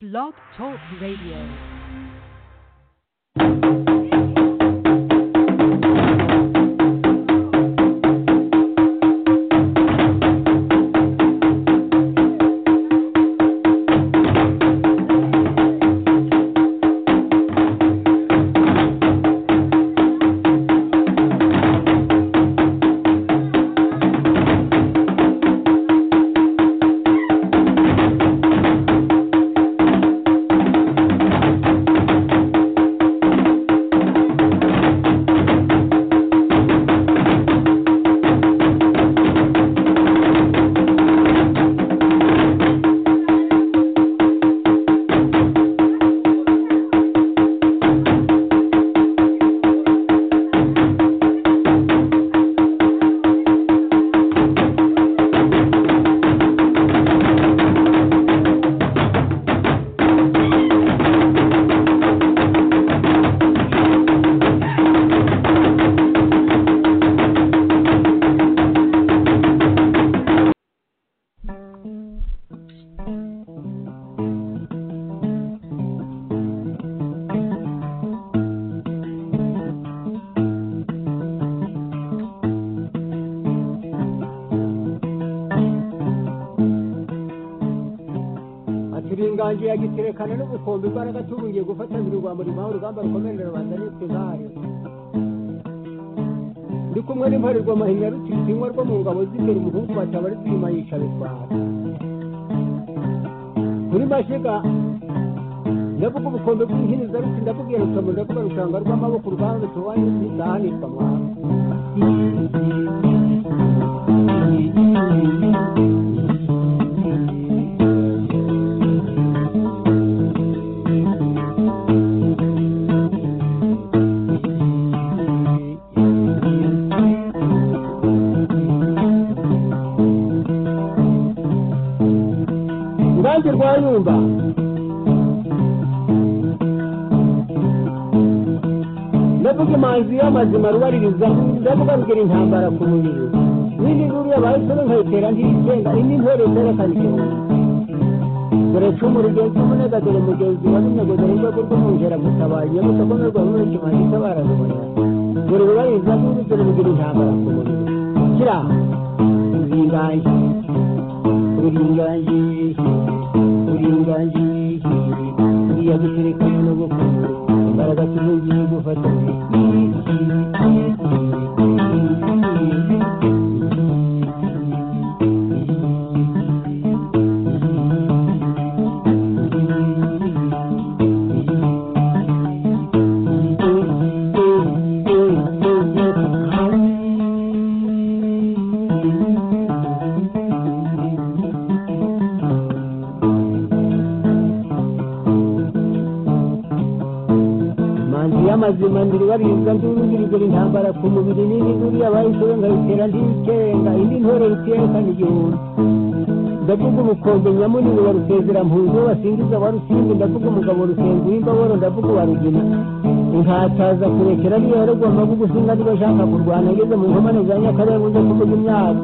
Blog Talk Radio. ati uri inganji yagiterekana n'ubukombe imbaraga tubungiye gufatanira urwamba rwawe urugamba rukomerera rubanda n'ituzari ndi kumwe n'imparerwa mahinya rutizinywa rwo mu ngabo z'imbere umuhungu wataba ari twima yica bitwara kuri mashiga ndavuga ubukombe bw'inhiniza ruti ndabubwira rukamu ndavuga rushanga rw'amaboko urwanda tubaye ntizahanishwa mwana Ngange rwa Nyumba ndavuga imanzi y'amazima rubaririza ndavuga rugira intambara ku buriri n'indi nkuru yabaye isoro nkayitera ntiyigenga indi ntore itera kayitera dore cumu rugenzi umunega dore mugenzi wa runyagoza n'urwego rw'umwungera gutabaye mutakomerwa muri kimanzi itabara rubona dore rubaririza n'indi dore rugira intambara ku buriri kira uringange uringange uringange uriya guterekanye n'ubukungu imbaraga tubugiye gufatanya manzi y'amazima ndiribarinza ndurugirigura intambara ku mubiri nini buriya bayishoye nkayitera ntiyikenga indi ntore itiyekana igihumbi ndavuga ubukombe nyamunini wa rusezera mpunzi wasingiza wa rusimbi ndavuga umugabo rusenzi w'imbaboro ndavuga uwa rugina inkataza kurekera ariyo yaragomba gugusinga niba ashaka kurwana ageze mu nkomane za nyakarere uze kuvuga imyaka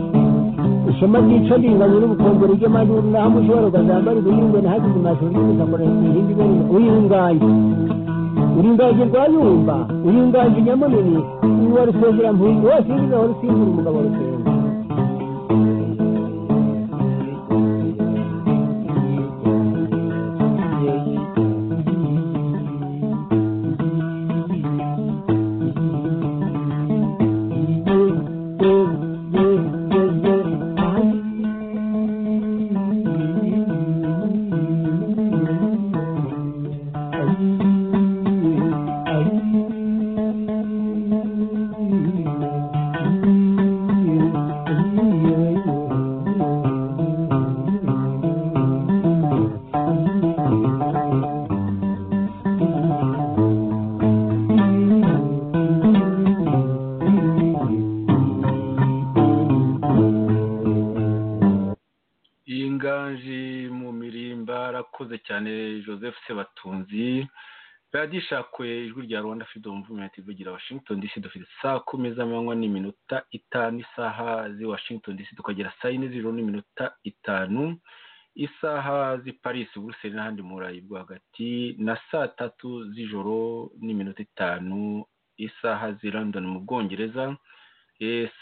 ishema ryica ringanya n'ubukombe ry'amajuru naho mushobora ukazambara ibihingwe nahageze amashuri y'ubutaka ihindi ibere uyinganye uringaje rwayumba uringaje nyamunini uwa rusengera mpunzi wose ingiza wa rusimbura umugabo rusengera iyi nganji mu mirimba arakoze cyane joseph sebatunzi radiyo ishakwe ijwi rya rwanda freedom movement ivugira washington dc dufite saa kumi z'amanywa n'iminota itanu isaha z'i washington dc tukagera saa yine z'ijoro n'iminota itanu isaha z'i paris buruseli n'ahandi mu burayi bwo hagati na saa tatu z'ijoro n'iminota itanu isaha z'i london mu bwongereza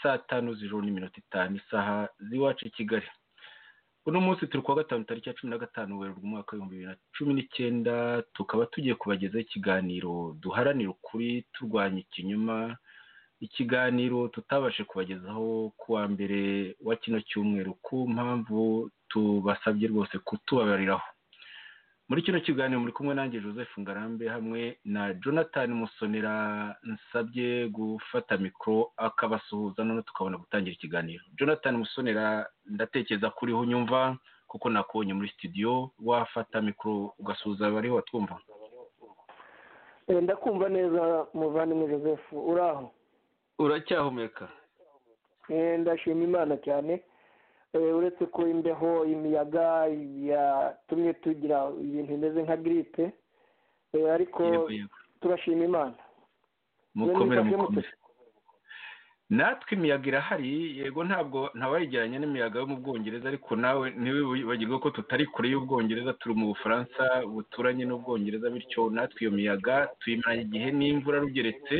saa tanu z'ijoro n'iminota itanu isaha z'iwacu i kigali uno munsi turi kuwa gatanu tariki ya cumi na gatanu werurwe umwaka w'ibihumbi bibiri na cumi n'icyenda tukaba tugiye kubagezaho ikiganiro duharanira ukuri turwanya ikinyoma ikiganiro tutabashe kubagezaho ku wa mbere wa kino cyumweru ku mpamvu tubasabye rwose kutubabariraho muri kino kiganiro muri kumwe nanjye joseph ngarambe hamwe na jonathan musonera nsabye gufata mikoro akabasuhuza noneho tukabona gutangira ikiganiro jonathan musonera ndatekereza kuriho unyumva kuko nakubonye muri studio wafata mikoro ugasuhuza abariho batwumva ndakumva neza muvandimwe joseph uri aho uracyahumeka ndashima imana cyane uretse ko imbeho imiyaga yatumye tugira ibintu bimeze nka giripe ariko turashima imana mukomere mukomere natwe imiyaga irahari yego ntabwo ntawayigeranya n'imiyaga yo mu bwongereza ariko nawe ntiwibagirwe ko tutari kure y'ubwongereza turi mu bufaransa buturanye n'ubwongereza bityo natwe iyo miyaga tuyimaranye igihe n'imvura rugeretse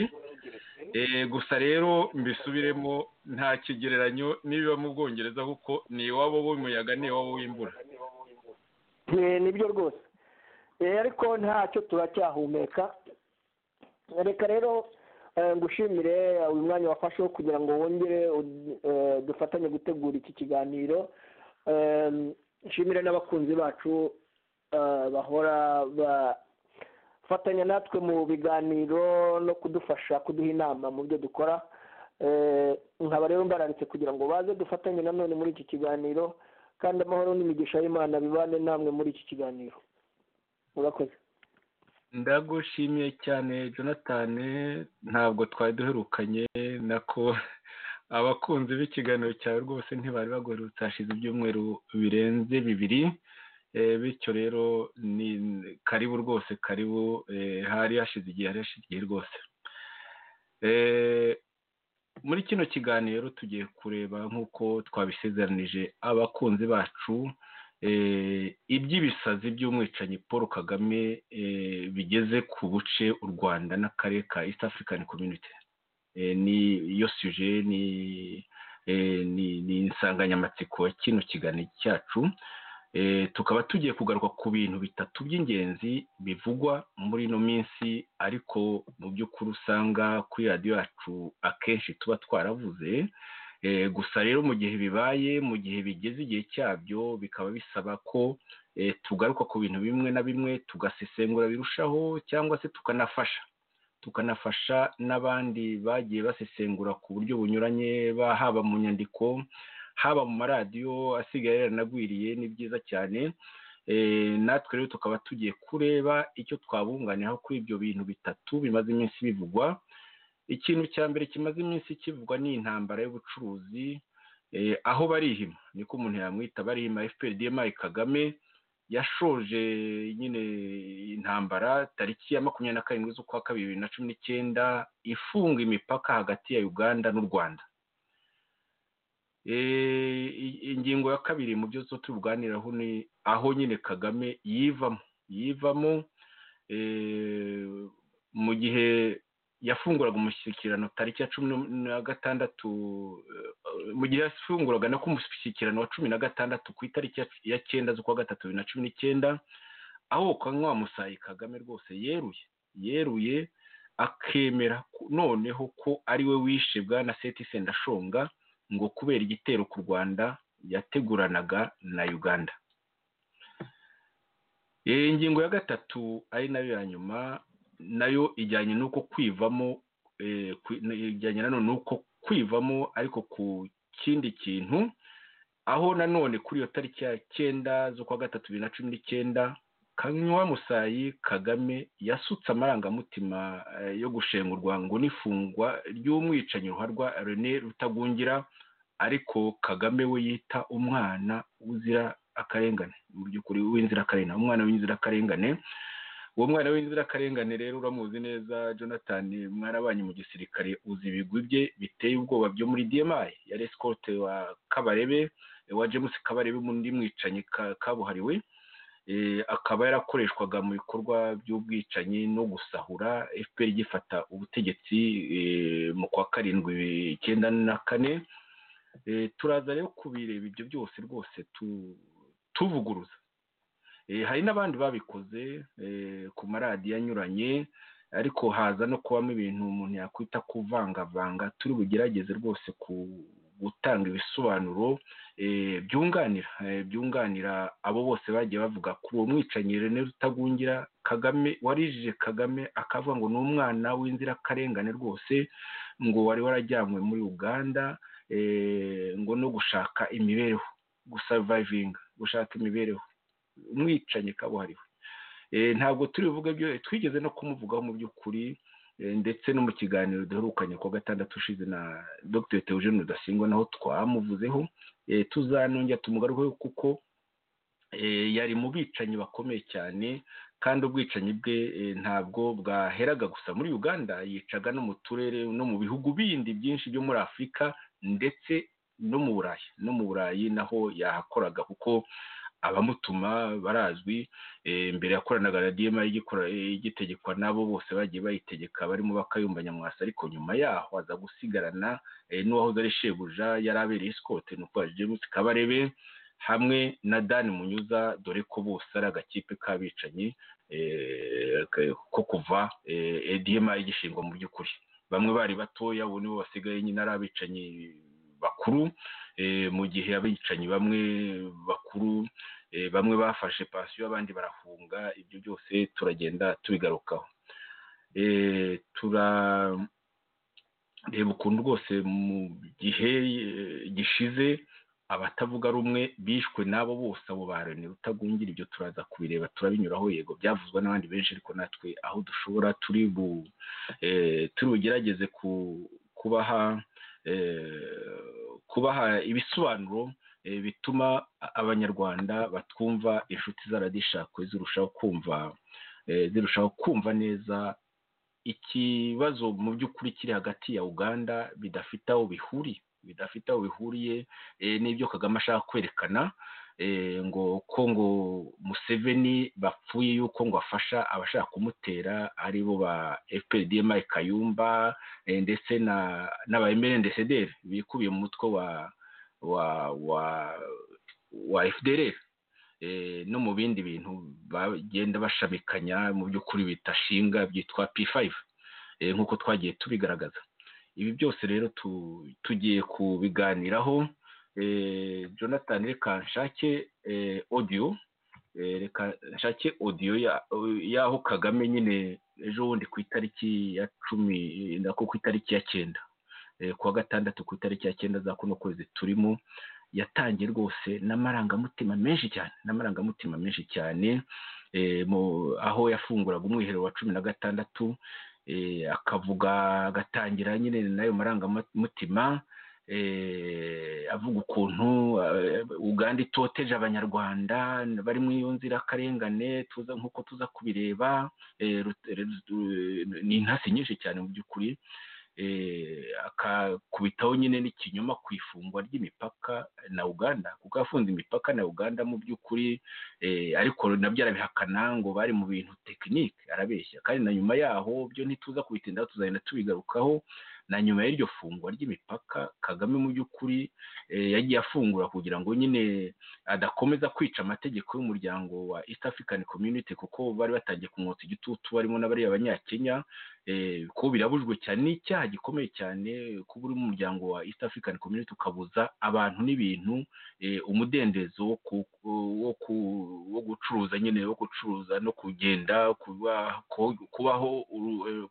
gusa rero mbisubiremo nta kigereranyo n'ibiba mu bwongereza kuko ni iwabo w'umuyaga ni iwabo w'imvura nibyo rwose ariko ntacyo turacyahumeka reka rero ngushimire uyu mwanya wafashe kugira ngo wongere dufatanye gutegura iki kiganiro nshimire n'abakunzi bacu bahora fatanya natwe mu biganiro no kudufasha kuduha inama mu byo dukora nkaba rero mbararitse kugira ngo baze dufatanye nanone muri iki kiganiro kandi amahoro n'imigisha y'imana bibane namwe muri iki kiganiro murakoze ndagushimiye cyane jonathan ntabwo twari duherukanye nako abakunzi b'ikiganiro cyawe rwose ntibari baguherutse hashize ibyumweru birenze bibiri bityo rero ni karibu rwose karibu hari hashize igihe hari hashize igihe rwose muri kino kiganiro tugiye kureba nk'uko twabisezeranije abakunzi bacu iby'ibisazi by'umwicanyi paul kagame bigeze ku buce u rwanda n'akarere ka east african community ni iyo suje ni insanganyamatsiko ya kino kiganiro cyacu tukaba tugiye kugaruka ku bintu bitatu by'ingenzi bivugwa muri ino minsi ariko mu by'ukuri usanga kuri radiyo yacu akenshi tuba twaravuze gusa rero mu gihe bibaye mu gihe bigeze igihe cyabyo bikaba bisaba ko tugaruka ku bintu bimwe na bimwe tugasesengura birushaho cyangwa se tukanafasha tukanafasha n'abandi bagiye basesengura ku buryo bunyuranye haba mu nyandiko haba mu maradiyo asigaye yaranagwiriye ni byiza cyane natwe rero tukaba tugiye kureba icyo twabunganiraho kuri ibyo bintu bitatu bimaze iminsi bivugwa ikintu cya mbere kimaze iminsi kivugwa ni intambara y'ubucuruzi aho barihima niko umuntu yamwita barihima FPRDMI Kagame yashoje nyine intambara tariki ya makumyabiri na karindwi z'ukwa kabiri bibiri na cumi n'icyenda ifunga imipaka hagati ya Uganda n'u Rwanda ingingo ya kabiri mu byo tuba tubiganiraho ni aho nyine kagame yivamo yivamo mu gihe yafunguraga umushyikirano tariki ya cumi na gatandatu mu gihe yafunguraga no ku mushyikirano wa cumi na gatandatu ku itariki ya cyenda z'ukwa gatatu bibiri na cumi n'icyenda aho ukanywa wa musayi kagame rwose yeruye yeruye akemera noneho ko ariwe wishe bwana seti sendashonga ngo kubera igitero ku rwanda yateguranaga na uganda ingingo ya gatatu ari nayo ya nyuma nayo ijyanye n'uko kwivamo ijyanye nanone n'uko kwivamo ariko ku kindi kintu aho nanone kuri iyo tariki ya cyenda z'ukwa gatatu bibiri na cumi n'icyenda kanywa musayi kagame yasutse amarangamutima yo gushengurwa ngo n'ifungwa ry'umwicanyi ruharwa rene rutagungira ariko kagame we yita umwana uzira akarengane mu by'ukuri w'inzirakarengane umwana w'inzirakarengane uwo mwana w'inzirakarengane rero uramuzi neza jonathan mwarabanye mu gisirikare uzi ibigwi bye biteye ubwoba byo muri dmi yari esikote wa kabarebe wa james kabarebe mu ndi mwicanyi kabuhariwe akaba yarakoreshwaga mu bikorwa by'ubwicanyi no gusahura fpr igifata ubutegetsi mu kwa karindwi icyenda na kane turaza rero kubireba ibyo byose rwose tuvuguruza hari n'abandi babikoze ku maradiyo anyuranye ariko haza no kubamo ibintu umuntu yakwita kuvangavanga turi bugerageze rwose gutanga ibisobanuro byunganira byunganira abo bose bagiye bavuga kuri uwo mwicanyi rene rutagungira kagame warijije kagame akavuga ngo ni umwana w'inzirakarengane rwose ngo wari warajyanywe muri uganda ngo no gushaka imibereho gusavayivinga gushaka imibereho umwicanyi kabuhariwe ntabwo turi buvuge byo twigeze no kumuvugaho mu by'ukuri ndetse no mu kiganiro duherukanye kuwa gatandatu ushize na dr teogene rudasingwa naho twamuvuzeho tuzanongera tumugarukeho kuko yari mu bicanyi bakomeye cyane kandi ubwicanyi bwe ntabwo bwaheraga gusa muri uganda yicaga no mu turere no mu bihugu bindi byinshi byo muri afurika ndetse no mu burayi no mu burayi naho yahakoraga kuko abamutuma barazwi mbere yakoranaga na dma igitegekwa n'abo bose bagiye bayitegeka barimo bakayumba nyamwasa ariko nyuma yaho aza gusigarana n'uwahoze ari shebuja yari abereye isikote ni uko james kabarebe hamwe na dan munyuza dore ko bose ari agakipe k'abicanyi ko kuva dma igishingwa mu by'ukuri bamwe bari batoya ubu nibo basigaye nyine ari abicanyi bakuru mu gihe abicanyi bamwe bakuru bamwe bafashe pansiyo abandi barahunga ibyo byose turagenda tubigarukaho turareba ukuntu rwose mu gihe gishize abatavuga rumwe bishwe n'abo bose abo barene rutagungira ibyo turaza kubireba turabinyuraho yego byavuzwe n'abandi benshi ariko natwe aho dushobora turi bugerageze kubaha kubaha ibisobanuro bituma abanyarwanda batwumva inshuti zaradishakwe zirushaho kumva zirushaho kumva neza ikibazo mu by'ukuri kiri hagati ya uganda bidafite aho bihuriye bidafite aho bihuriye n'ibyo kagame ashaka kwerekana ngo ko ngo museveni bapfuye yuko ngo afasha abashaka kumutera ari bo ba fpdmi kayumba ndetse n'aba emerendesederi bikubiye mu mutwe wa wa wa wa fdrf no mu bindi bintu bagenda bashamikanya mu by'ukuri bitashinga byitwa p5 nk'uko twagiye tubigaragaza ibi byose rero tugiye kubiganiraho jonathan reka nshake odiyo reka nshake odiyo y'aho kagame nyine ejo bundi ku itariki ya cumi nako ku itariki ya cyenda kuwa gatandatu ku itariki ya cyenda za kuno kwezi turimo yatangiye rwose n'amarangamutima menshi cyane n'amarangamutima menshi cyane aho yafunguraga umwiherero wa cumi na gatandatu akavuga agatangira nyine n'ayo marangamutima avuga ukuntu uganda itoteje abanyarwanda bari muri iyo nzirakarengane tuza nk'uko tuza kubireba ni intasi nyinshi cyane mu by'ukuri akakubitaho nyine n'ikinyoma ku ifungwa ry'imipaka na uganda kuko yafunze imipaka na uganda mu by'ukuri ariko nabyo arabihakana ngo bari mu bintu tekinike arabeshya kandi na nyuma yaho byo ntituza kubitindaho tuzagenda tubigarukaho na nyuma y'iryo fungwa ry'imipaka kagame mu by'ukuri yagiye afungura kugira ngo nyine adakomeza kwica amategeko y'umuryango wa east african community kuko bari batangiye kumwotsa igitutu barimo n'abariya abanyakenya ko birabujwe cyane n'icyaha gikomeye cyane kuba uri mu muryango wa east african community ukabuza abantu n'ibintu umudendezo wo gucuruza nyine wo gucuruza no kugenda kubaho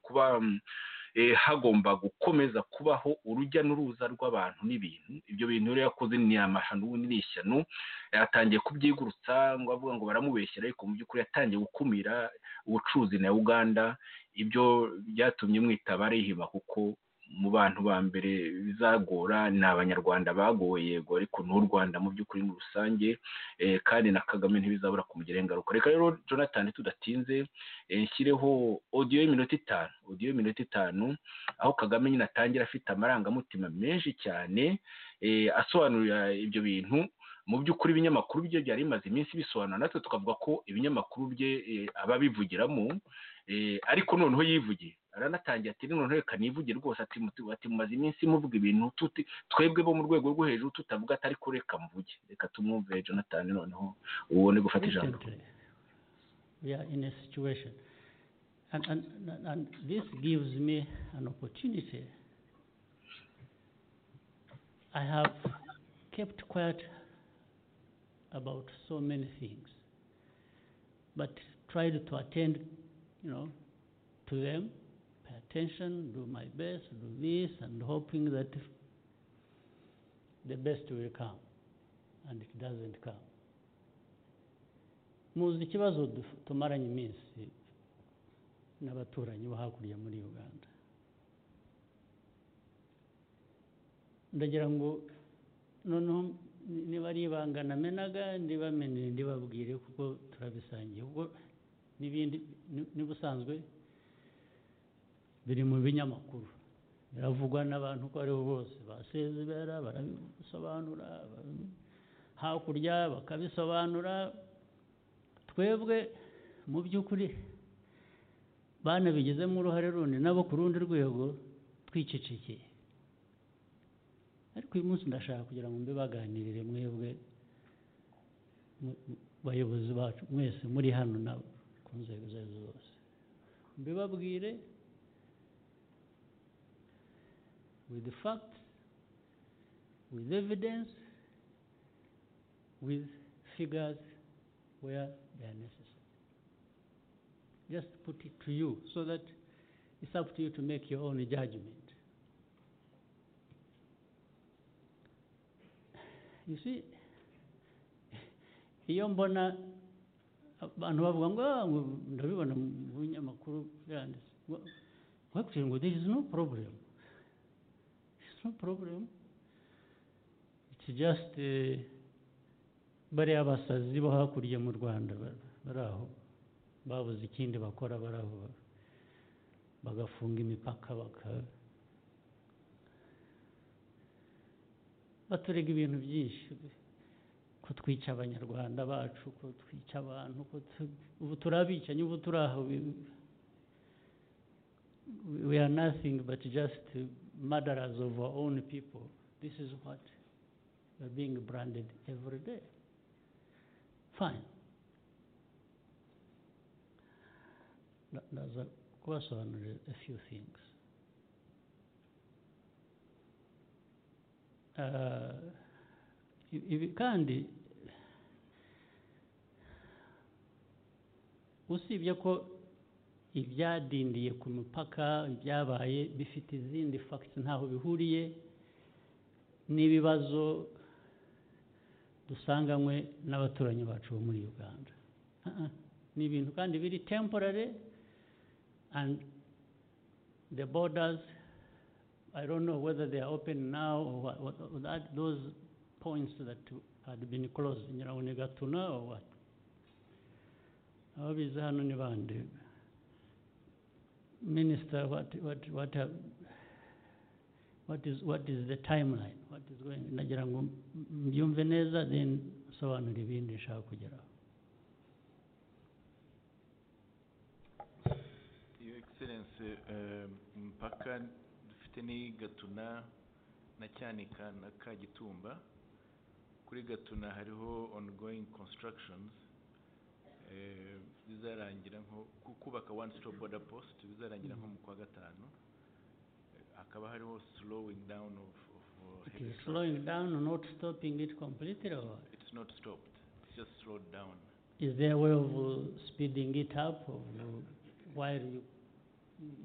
kuba hagomba gukomeza kubaho urujya n'uruza rw'abantu n'ibintu ibyo bintu rero yakoze ni amahano ubundi ni ishyano yatangiye kubyigurutsa ngo avuga ngo baramubeshyira ariko mu by'ukuri yatangiye gukumira ubucuruzi na uganda ibyo byatumye mwitaba rihima kuko mu bantu ba mbere bizagora ni abanyarwanda bagowe yego ariko n'u rwanda mu by'ukuri muri rusange kandi na kagame ntibizabura kumugiraho ingaruka reka rero jonathan tudatinze nshyireho odiyo y'iminota itanu odiyo y'iminota itanu aho kagame nyine atangira afite amarangamutima menshi cyane asobanurira ibyo bintu mu by'ukuri ibinyamakuru bye byari bimaze iminsi bisobanura natwe tukavuga ko ibinyamakuru bye eh, aba abivugiramo eh, ariko noneho yivugiye aranatangiye ati noneho reka nivuge rwose ati muti- ati mumaze iminsi muvuga ibintu tuti- twebwe bo mu rwego rwo hejuru tutavuga ati ariko reka mvuge reka tumwumve jonathan noneho ubone gufata ijambo Recently, we are in a situation. And, and, and- and this gives me an opportunity. I have kept quiet about so many things, but tried to attend, you know, to them, pay attention, do my best, do this, and hoping that the best will come, and it doesn't come. muzi ikibazo duf- tumaranye iminsi n'abaturanyi bo hakurya muri uganda ndagira ngo noneho ni- niba ari ibanga namenaga ndibamenere ndibabwire kuko turabisangiye kuko n'ibindi ni- n'ubusanzwe biri mu binyamakuru biravugwa n'abantu uko aribo bose basezibera barabisobanura ba- hakurya bakabisobanura twebwe mu by'ukuri banabigizemo uruhare rundi nabo ku rundi rwego twicecekeye ariko uyu munsi ndashaka kugira ngo mbe baganirire mwebwe mu- mu- bayobozi bacu mwese muri hano nabo ku nzego izo ari zo zose mbibabwire with facts with evidence with figures where they are necessary. Just put it to you so that it's up to you to make your own judgment. You see, iyo mbona abantu bavuga ngo "Ah, ngo ndabibona mu binyamakuru byanditse Ngo- ngo actually ngo there is no problem there is no problem it's just uh, bariya basazi bo hakurya mu rwanda ba- bari aho babuze ikindi bakora bari aho ba- bagafunga imipaka baka baturega ibintu byinshi ko twica abanyarwanda bacu ko twica abantu ko tu- ubu turi abicanyi ubu turi aho we- we are nothing but just murderers of our own people this is what we are being branded every day fine Tha- That's a question a few things Uh, i- ibi kandi usibye ko ibyadindiye ku mupaka ibyabaye bifite izindi facts ntaho bihuriye n'ibibazo dusanganywe n'abaturanyi bacu bo muri uganda Ah, ah. ni ibintu kandi biri temporary and the borders i don't know whether they are open now or what, what, or that, those points that had been closed ngira ngo ni gatuna or what ababizi hano ni bande minister what, what, what, have- what is what is the timeline what is going nagira ngo m- mbyumve neza then nsobanura ibindi nshaka kugeraho Your Excellency, eh, mpaka dufite ni Gatuna na Cyanika na Kagitumba. Kuri Gatuna hariho ongoing constructions. eh, Bizarangira nko ku- kubaka one stop border post bizarangira nko mu kwa gatanu. Eh, Hakaba hariho slowing down of of uh, it is heavy traffic. slowing down or not stopping it completely or what? It's not stopped, it's just slowed down. is there a way of uh, speeding it up of uh, while you,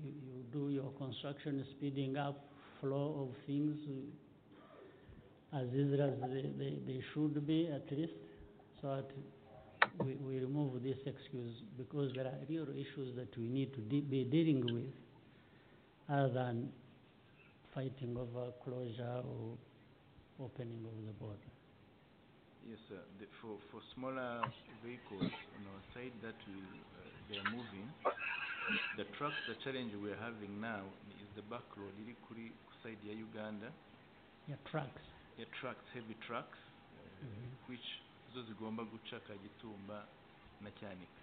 you you do your construction speeding up flow of things uh, as easy as they, they, they should be at least so that we, we remove this excuse because there are real issues that we need to de- be dealing with other than fighting over closure or opening of the border. Yes, sir. The, for, for smaller vehicles on our side that we, uh, they are moving, the trucks, the challenge we are having now is the back road, ili kuri ku side ya Uganda. Yeah, trucks. The trucks, heavy trucks, uh, which zo zigomba guca kagitumba na cyanika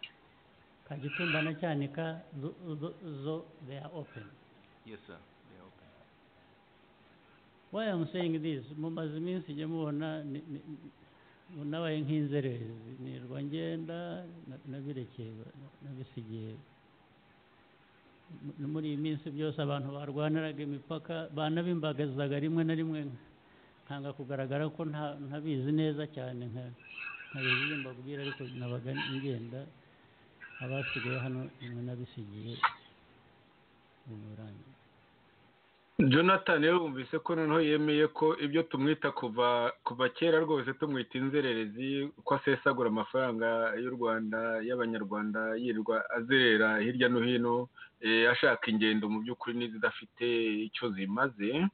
kagitumba na cyanika zo- zo- zo they are open yes sir they are open why i'm saying this mumaze iminsi njya mubona ni- ni- ni- nabaye nk'inzererezi nirwa ngenda na- nabirekeye na- nabisigiye M- muri iyi minsi byose abantu barwaniraga imipaka banabimbagazaga rimwe na rimwe nkanga kugaragara ko nta- ntabizi neza cyane nka ntabizi mbabwira ariko nabaga ngenda abasigaye hano rimwe nabisigiye mu burangiye jonathan rero wumvise ko noneho yemeye ko ibyo tumwita kuva kuva kera rwose tumwita inzererezi ko asesagura amafaranga y'u rwanda y'abanyarwanda yirirwa azerera hirya no hino eh, ashaka ingendo mu by'ukuri n'izidafite icyo zimaze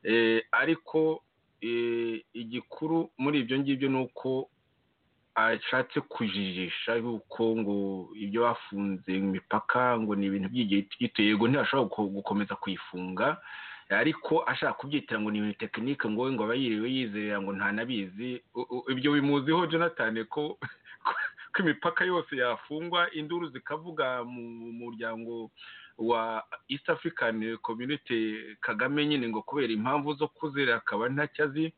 Eh, ariko eh, igikuru muri ibyo ngibyo ni uko ashatse kujijisha yuko ngo ibyo bafunze imipaka ngo ni ibintu by'igihe gito yego ntibashobora guko- gukomeza kuyifunga ariko ashaka kubyitira ngo ni ibintu tekinike ngo we ngo aba yiriwe yizerera ngo ntanabizi U- u- ibyo bimuziho jonathan ko ko imipaka yose yafungwa induru zikavuga mu mu muryango wa east african community kagame nyine ngo kubera impamvu zo kuzerera akaba ntacyo azi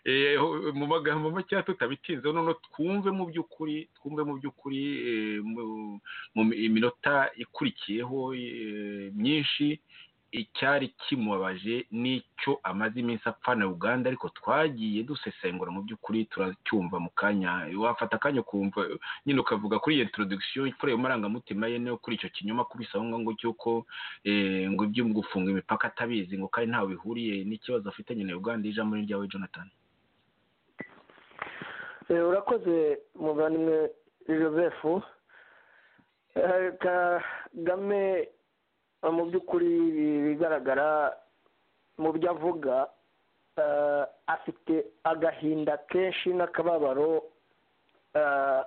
Eh, mu magambo make tutabitinzeho noneho twumve mu by'ukuri twumve mu by'ukuri eh, mu- mu minota ikurikiyeho eh, myinshi icyari kimubabaje n'icyo amaze iminsi apfana uganda ariko twagiye dusesengura mu by'ukuri turacyumva mu kanya wafata akanya ukumva nyine ukavuga kuri iyo introduction kuri ayo marangamutima ye no kuri icyo kinyoma kubisaho ngo cy'uko eh, ngo ibyo gufunga imipaka atabizi ngo kandi ntawe bihuriye n'ikibazo afitanye na uganda ijambo ni ryawe jonathan Eh, urakoze muvandimwe joseph Eh, kagame eh, mu by'ukuri bigaragara mu byo avuga eh, afite agahinda kenshi n'akababaro eh,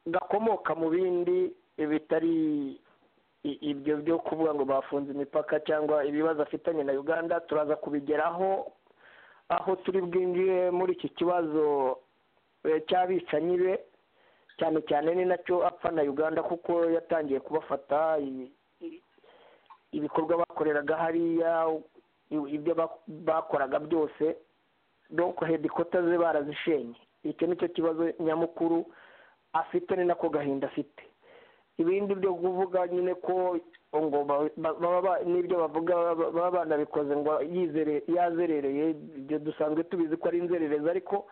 gakomoka mu bindi bitari i- ibyo byo kuvuga ngo bafunze imipaka cyangwa ibibazo afitanye na uganda turaza kubigeraho aho turi bwinjire muri iki kibazo eh, cy'abicanyi be cyane cyane ni nacyo apfa na uganda kuko yatangiye kubafata i- i- ibikorwa bakoreraga hariya i- ibyo bak- bakoraga byose donc hedikota ze barazishenye icyo nicyo kibazo nyamukuru afite ni nako gahinda afite ibindi byo kuvuga nyine ko ngo ba- ba- baba ba- n'ibyo bavuga baba- baba banabikoze ngo yizere yazerereye ibyo dusanzwe tubizi ko ari inzererezi ariko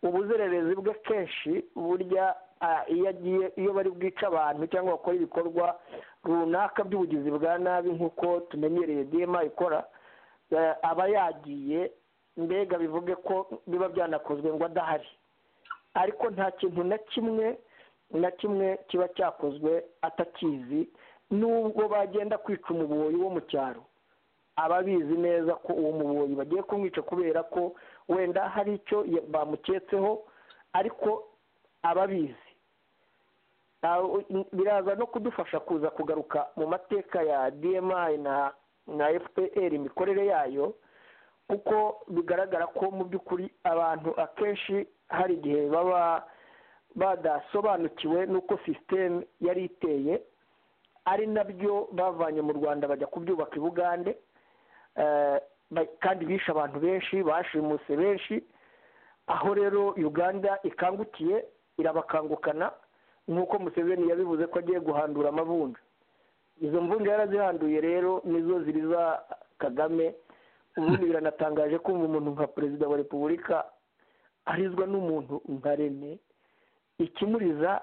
ubuzererezi bwe kenshi burya ah, iyo agiye iyo bari bwica abantu cyangwa bakora ibikorwa runaka by'ubugizi bwa nabi nk'uko tumenyereye dema ikora eh, aba yagiye mbega bivuge ko biba byanakozwe ngo adahari ariko nta kintu na kimwe na kimwe kiba cyakozwe atakizi nubwo bagenda kwica umuboyi wo mu cyaro aba abizi neza ko uwo muboyi bagiye kumwica kubera ko wenda hari icyo ya- bamuketseho ariko aba abizi Aho- biraza no kudufasha kuza kugaruka mu mateka ya dmi na na fpr imikorere yayo kuko bigaragara ko mu by'ukuri abantu akenshi hari igihe baba badasobanukiwe n'uko sisiteme yari iteye ari nabyo bavanye mu rwanda bajya kubyubaka i bugande Eh, ba- kandi bishe abantu benshi bashimuse benshi aho rero uganda ikangukiye irabakangukana nk'uko museveni yabivuze ko agiye guhandura amavunja izo mvunja yarazihanduye rero nizo ziriza kagame ubundi biranatangaje kumva umuntu nka perezida wa repubulika arizwa n'umuntu nka rene ikimuriza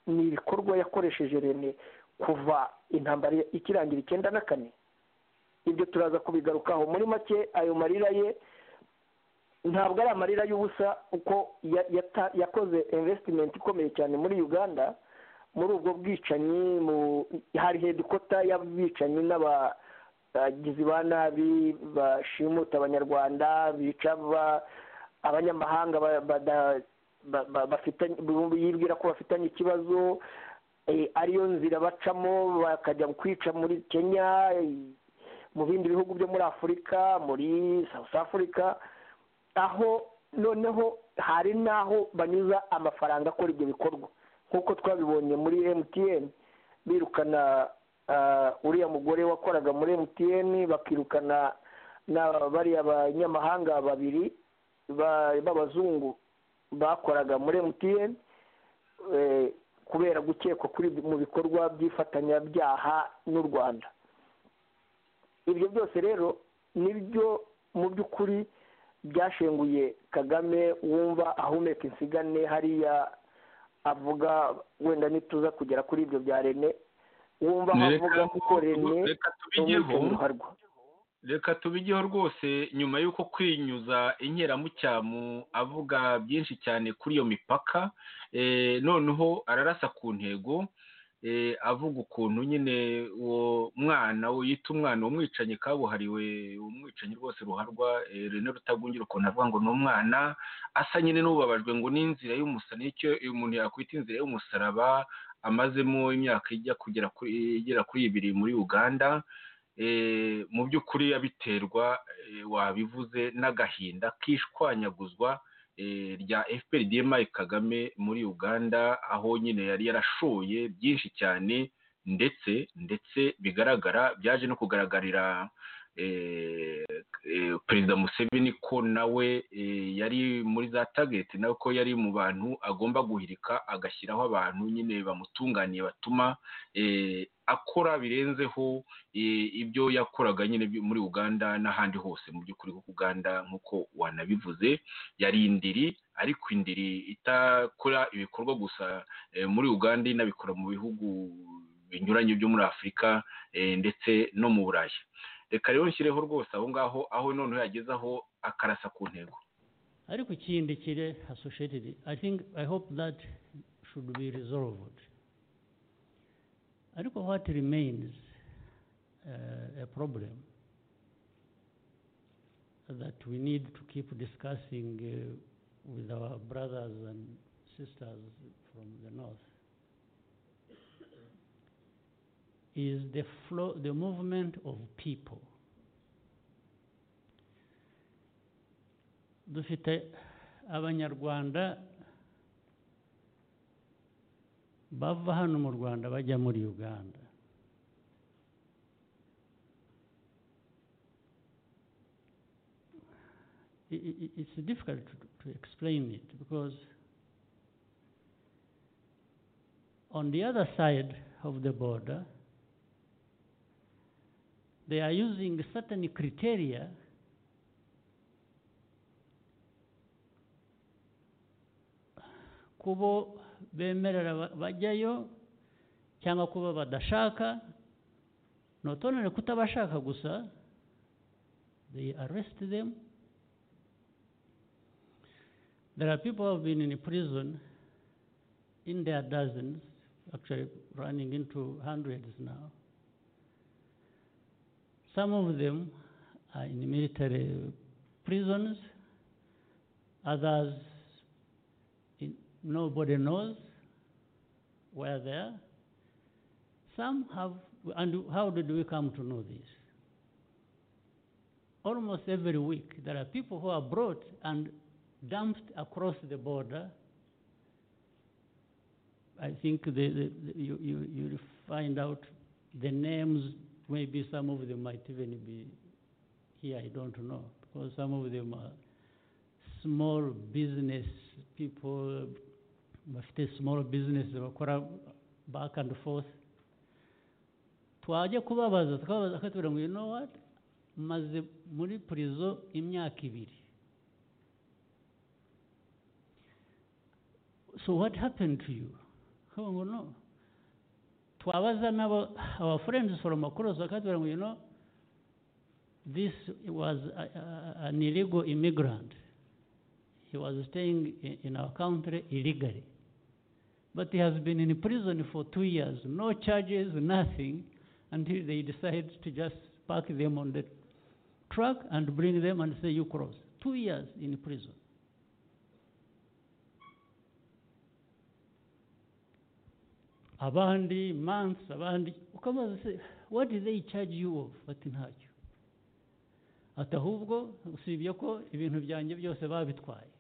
ni ibikorwa yakoresheje rene kuva intambara ikirangira icyenda na kane ibyo turaza kubigarukaho muri make ayo marira ye ntabwo ari amarira y'ubusa kuko ya- yata- yakoze invesitimenti ikomeye cyane muri uganda muri ubwo bwicanyi mu hari hedikota y'abicanyi n'abagizi ba nabi bashimuta abanyarwanda bica ba- abanyamahanga ba- bada- ba- ba- bafitanye yibwira ko bafitanye ikibazo eh, ariyo nzira bacamo bakajya kwica muri kenya eh, mu bindi bihugu byo muri afurika muri south africa aho noneho hari n'aho banyuza amafaranga akora ibyo bikorwa nk'uko twabibonye muri emutiyeni birukana ah, uriya mugore wakoraga muri emutiyeni bakirukana na bariya banyamahanga babiri ba- b'abazungu bakoraga muri emutiyeni kubera gukekwa kuri mu bikorwa by'ifatanyabyaha n'u rwanda ibyo byose rero nibyo mu by'ukuri byashenguye kagame wumva ahumeka insigane hariya avuga wenda nituza kugera kuri ibyo bya rene wumva aho Reka- avuga kuko rene reka tubigeho umwicanyi ruharwa reka tubigeho rwose nyuma y'uko kwinyuza inkeramucyamu avuga byinshi cyane kuri iyo mipaka eh, noneho ararasa ku ntego eh, avuga ukuntu nyine uwo mwana we yita umwana umwicanyi kabuhariwe umwicanyi rwose ruharwa eh, René Rutagungira ukuntu avuga ngo ni umwana asa nyine n'ubabajwe ngo ni inzira y'umusaraba nicyo uyu muntu yakwita inzira y'umusaraba amazemo imyaka ijya kugera kuri igera kuri ibiri muri Uganda eh, mu by'ukuri yabiterwa eh, wabivuze n'agahinda k'ishwanyaguzwa eh, rya fpr dmi kagame muri uganda aho nyine yari yarashoye byinshi cyane ndetse ndetse bigaragara byaje no kugaragarira eh, eh, perezida museveni ko nawe eh, yari muri za tageti nawe ko yari mu bantu agomba guhirika agashyiraho abantu nyine bamutunganiye batuma eh, akora birenzeho i- ibyo yakoraga nyine byo muri uganda n'ahandi hose mu by'ukuri kuko uganda nk'uko wanabivuze yari indiri ariko indiri itakora ibikorwa gusa eh, muri uganda inabikora mu bihugu binyuranye byo muri afurika eh, ndetse no mu burayi reka rero nshyireho rwose aho ngaho aho noneho yageze aho akarasa ku ntego ariko ikindi kiri associated i think i hope that should be resolved ariko what remains uh, a problem that we need to keep discussing uh, with our brothers and sisters from the north is the flow the movement of people dufite abanyarwanda bava hano mu rwanda bajya muri uganda I- i- i- it's difficult to, to explain it because on the other side of the border they are using certain criteria kubo bemerera ba- bajyayo cyangwa kuba badashaka not only kutabashaka gusa they arrest them there are people who have been in prison in their dozens actually running into hundreds now some of them are in military prisons others in, nobody knows where they are. Some have, and how did we come to know this? Almost every week, there are people who are brought and dumped across the border. I think the, the, the, you, you, you find out the names, maybe some of them might even be here, I don't know, because some of them are small business people bafite small business bakora back and forth twajya kubabaza tukababaza akatubwira ngo you know what maze muri purizo imyaka ibiri so what happened to you akavuga ngo no twabaza n'abo our friends from across akatubwira ngo you know this was a, a, an illegal immigrant he was staying in, in our country illegally. But he has been in prison for two years, no charges, nothing, until they decide to just park them on the truck and bring them and say, You cross. Two years in prison. abandi months abandi ukabaza se what did they charge you of bati ntacyo ati ahubwo usibye ko ibintu byanjye byose babitwaye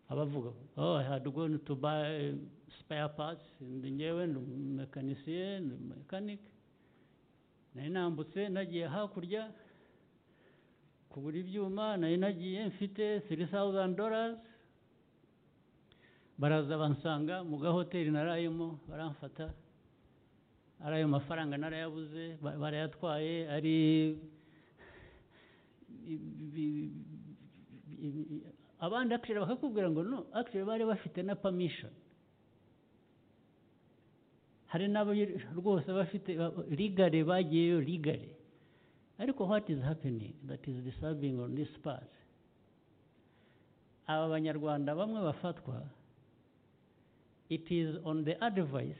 abavuga oh i had gone to buy spare parts ndi ngewe ndi umumekanisiye ndi mechanic nari nambutse nagiye hakurya kugura ibyuma nari nagiye mfite three thousand dollars baraza bansanga mu gahoteli narayemo baramfata ari ayo mafaranga narayabuze ba- barayatwaye ari i- i- i- i- abandi akisheri bakakubwira ngo no akisheri bari bafite na pamishoni hari n'abo rwose bafite rigare bagiyeyo rigare ariko what is happening that is disturbing on this part aba banyarwanda bamwe bafatwa it is on the advice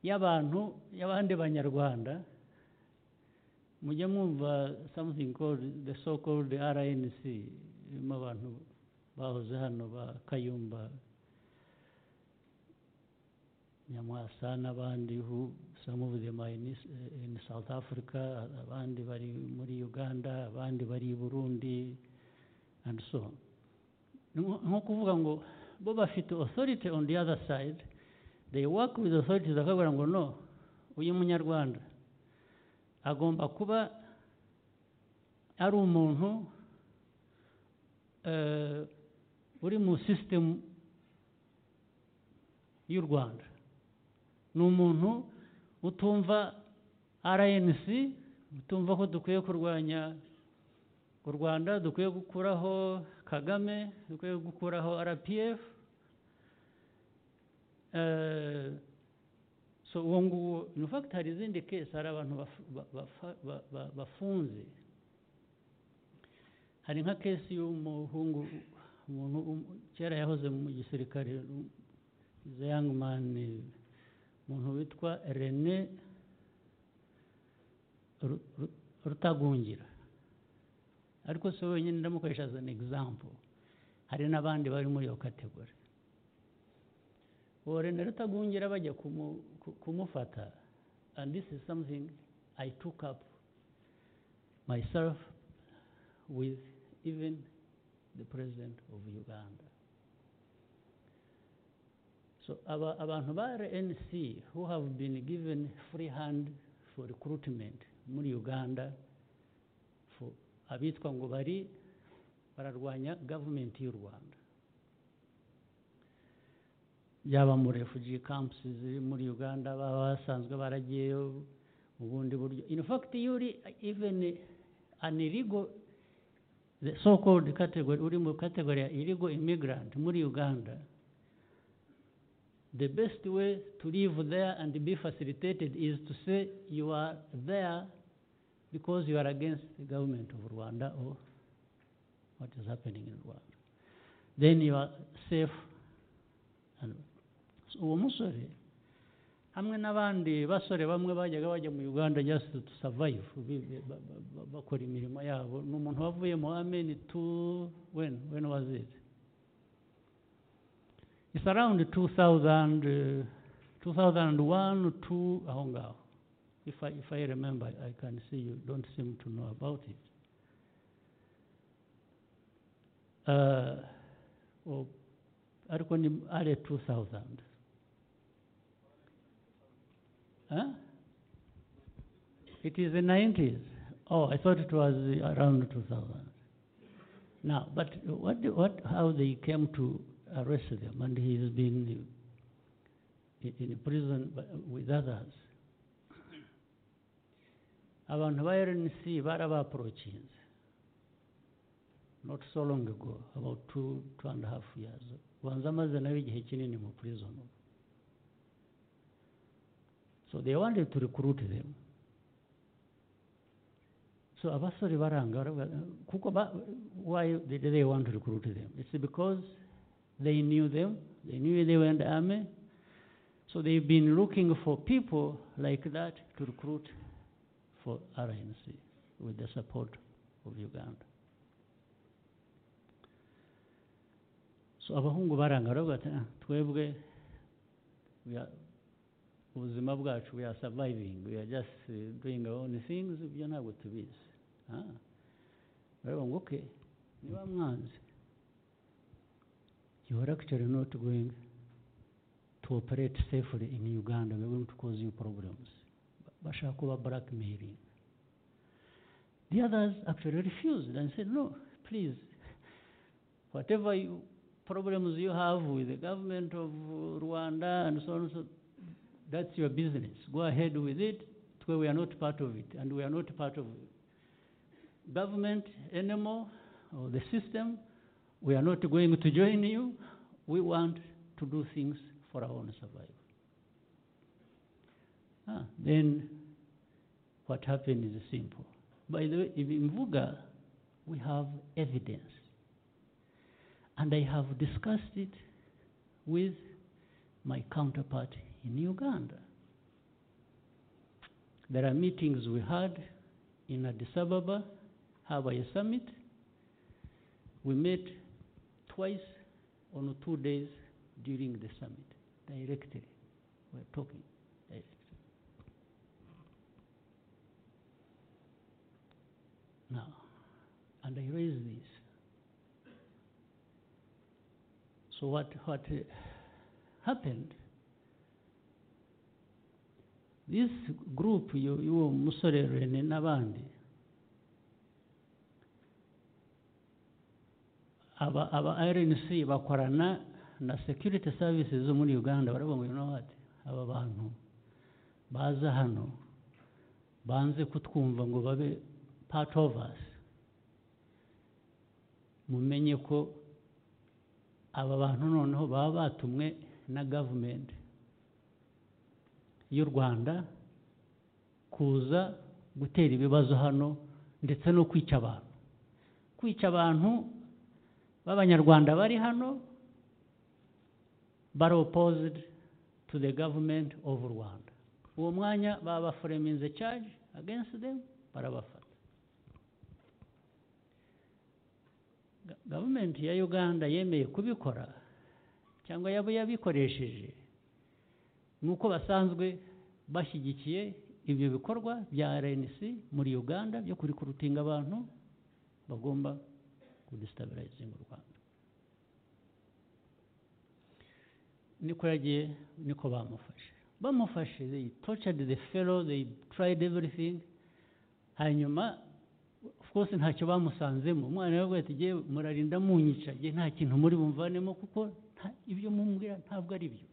y'abantu y'abandi banyarwanda mujya mwumva something called the so called rnc irimo abantu bahoze hano ba kayumba nyamwasa n'abandi who some of them are in, East- in south africa abandi bari muri uganda abandi bari i burundi and so on Ni nko nko kuvuga ngo bo bafite authority on the other side they work with authorities bakabwira ngo no uyu munyarwanda agomba kuba ari umuntu eh, uri mu sisitemu y'u rwanda ni umuntu utumva rnc utumva ko dukwiye kurwanya u rwanda dukwiye gukuraho kagame dukwiye gukuraho rpf eh, so uwo nguwo in fact hari izindi kesi hari abantu bafu- ba- bafa- ba- ba- bafunze hari nka kesi y'umuhungu umuntu um- kera yahoze mu gisirikare the young man umuntu witwa rene Ru- Ru- rutagungira ariko si we wenyine ndamukoresha as an example hari n'abandi bari muri iyo kategori uwo rene rutagungira bajya kumu- ku- kumufata and this is something i took up myself with even the president of uganda so aba, abantu ba rnc who have been given free hand for recruitment muri uganda for abitwa ngo bari bararwanya gavumenti y'u rwanda yaba mu refugee camps ziri muri uganda baba basanzwe baragiyeyo mu bundi buryo in fact iyo uri even an illegal the so called category uri mu category ya illegal immigrant muri uganda the best way to live there and be facilitated is to say you are there because you are against the government of rwanda or what is happening in rwanda then you are safe Hano. So, uwo musore hamwe n'abandi basore bamwe bajyaga bajya mu uganda just to survive bi- bi- ba- ba- ba- bakora imirimo yabo ni umuntu wavuye mu amen to when when was it it's around 2000 uh, 2001 2 aho ngaho if I, if I remember I can see you don't seem to know about it uh, or ariko ni are 2000 huh? it is the 90s oh i thought it was around 2000 now but what what how they came to arrest them and he has been in, in prison bu- with others abantu ba rnc barabaprokinze not so long ago, about two, two and a half years. Ubanza amaze nawe igihe kinini mu prison. So they wanted to recruit them. So abasore baranga baravuga, kuko ba, why did they want to recruit them? It's because they knew them, they knew they were in the army. So they've been looking for people like that to recruit for RNC with the support of Uganda. so abahungu baranga baravuga bati "Ah, twebwe we are- ubuzima bwacu we are surviving we are just uh, doing our own things ibyo ntabwo tubizi Ah. baravuga ngo okay niba mwanze you are actually not going to operate safely in Uganda. We're going to cause you problems. Bashakuba blackmailing. The others actually refused and said, no, please, whatever you, problems you have with the government of Rwanda and so on, so that's your business. Go ahead with it. Twe- We are not part of it, and we are not part of government anymore or the system. We are not going to join you. We want to do things for our own survival. Ah, then what happened is simple. By the way, in Mvuga, we have evidence. And I have discussed it with my counterpart in Uganda. There are meetings we had in Addis Ababa, Hawaii Summit. We met twice on two days during the summit, directly. We're talking directly. Now, and I raise this. So what what uh, happened? This group you you Musore Rene n'abandi aba aba RNC bakorana na security services zo muri Uganda baravuga ngo you know what aba bantu baza hano banze kutwumva ngo babe part of us mumenye ko aba bantu noneho baba batumwe na gavumenti y'u rwanda kuza gutera ibibazo hano ndetse no kwica abantu kwica abantu b'abanyarwanda bari hano baropozidi to the government of rwanda uwo mwanya babafureminze charge against them barabafata Ga- gavumenti ya uganda yemeye kubikora cyangwa yaba yabikoresheje ni uko basanzwe bashyigikiye ibyo bikorwa bya rnc muri uganda byo kurikurutinga abantu bagomba kudestabirayizinga u rwanda niko yagiye niko bamufashe bamufashe they tortured the fellow they tried everything hanyuma of course ntacyo bamusanzemo umwana yaravuga ati "Jyewe murarinda munyica njye nta kintu muri bumvanemo kuko nta- ibyo mumbwira ntabwo ari byo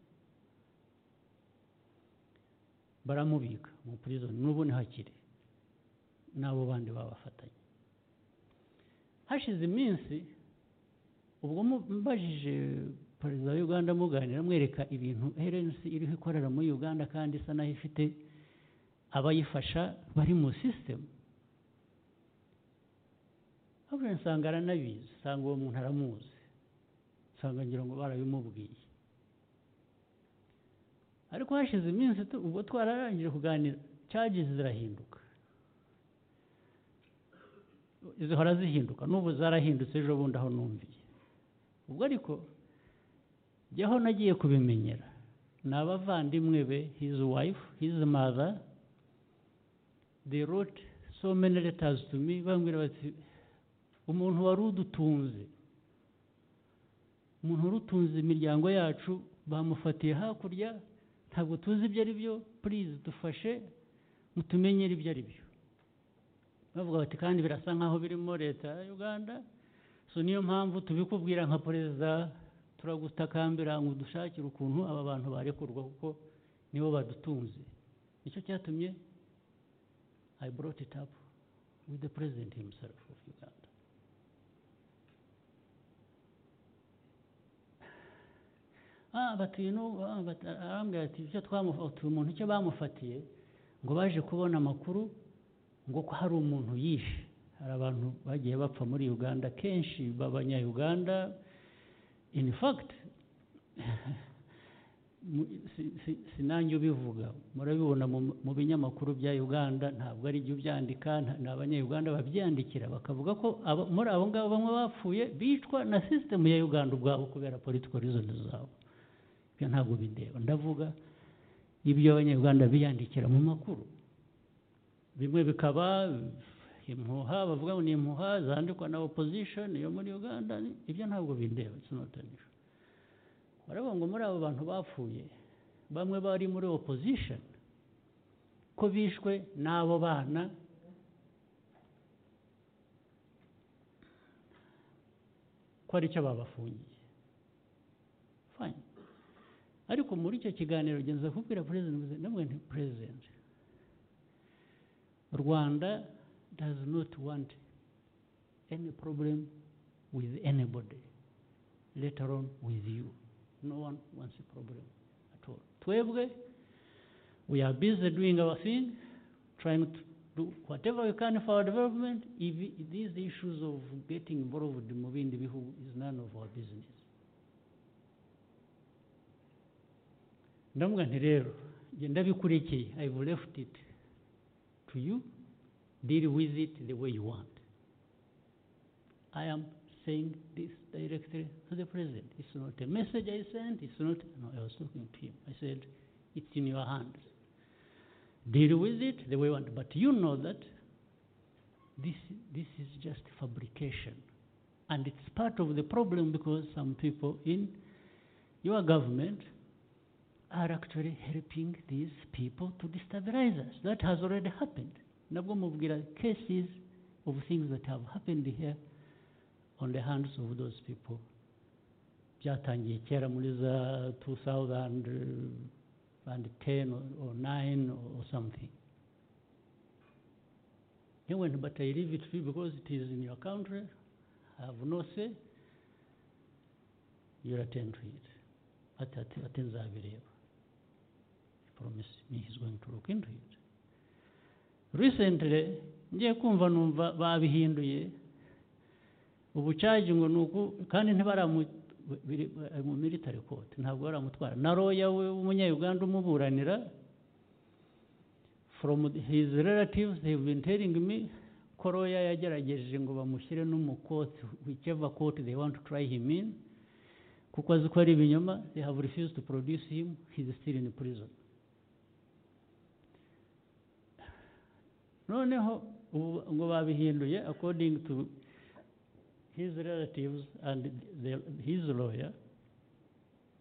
baramubika mu prison n'ubu ntihakire n'abo bandi babafatanye hashize iminsi ubwo mubajije perezida wa uganda muganira amwereka ibintu rnc iriho ikorera muri uganda kandi isa naho ifite abayifasha bari mu sisitemu ahubwo nsanga aranabizi usanga uwo muntu aramuzi usanga ngira ngo barabimubwiye ariko hashize iminsi tu- ubwo twararangije kuganira cages zirahinduka zihora zihinduka n'ubu zarahindutse ejo bundi aho numviye ubwo ariko jye aho nagiye kubimenyera ni abavandimwe be his wife his mother they wrote so many letters to me bambwira bati umuntu wari udutunze umuntu wari utunze imiryango yacu bamufatiye hakurya ntabwo tuzi ibyo ari byo purize dufashe mutumenyere ibyo ari byo bavuga bati kandi birasa nk'aho birimo leta ya uganda so niyo mpamvu tubikubwira nka perezida turagutakambira ngo dushakire ukuntu aba bantu barekurwa kuko nibo badutunze nicyo cyatumye i brought it up with the president himself of uganda ah batuye n'ubu ah, bat- arambwira ati icyo twamufatiye umuntu icyo bamufatiye ngo baje kubona amakuru ngo ko hari umuntu yishe hari abantu bagiye bapfa muri uganda kenshi b'abanyayuganda in fact mu- si- si- sinanjye ubivuga murabibona mu, mu binyamakuru bya uganda ntabwo ari jya ubyandika nta- ni abanyayuganda babyandikira bakavuga ko aba- muri abo ngabo bamwe bapfuye bicwa na sisitemu ya uganda ubwabo kubera political reasons zabo ibyo ntabwo bindeba ndavuga ibyo abanyarwanda biyandikira mu makuru bimwe bikaba impuha bavuga ngo ni impuha zandikwa na opposition yo muri uganda ibyo ntabwo bindeba it's not an issue urabona ngo muri abo bantu bapfuye bamwe bari muri opposition ko bishwe n'abo bana ko ari cyo babafungiye fine ariko muri icyo kiganiro genza kubwira perezida namwe nti perezida rwanda does not want any problem with anybody later on with you no one wants a problem at all twebwe we are busy doing our thing trying to do whatever we can for our development if these issues of getting involved mu bindi bihugu is none of our business ndavuga nti rero njye ndabikurikiye i've left it to you deal with it the way you want i am saying this directly to the president it's not a message i sent it's not no i was talking to him i said it's in your hands deal with it the way you want but you know that this this is just fabrication and it's part of the problem because some people in your government are actually helping these people to destabilize us. That has already happened. Nabwo mubwira cases of things that have happened here on the hands of those people. Byatangiye kera muri za 2010 or, or 9 or, or something. Anyway, but I leave it to you because it is in your country. I have no say. You attend to it. Ati ati ati nzabireba. promised me he's going to look into it. Recently, ngiye kumva numva babihinduye ubucaji ngo nuku kandi ntibaramu mu military court ntabwo baramutwara na roya w'umunyayuganda umuburanira from his relatives they have been telling me ko roya yagerageje ngo bamushyire no mu court whichever court they want to try him in kuko azi ko ari ibinyoma they have refused to produce him he is still in prison noneho ngo babihinduye according to his relatives and the, his lawyer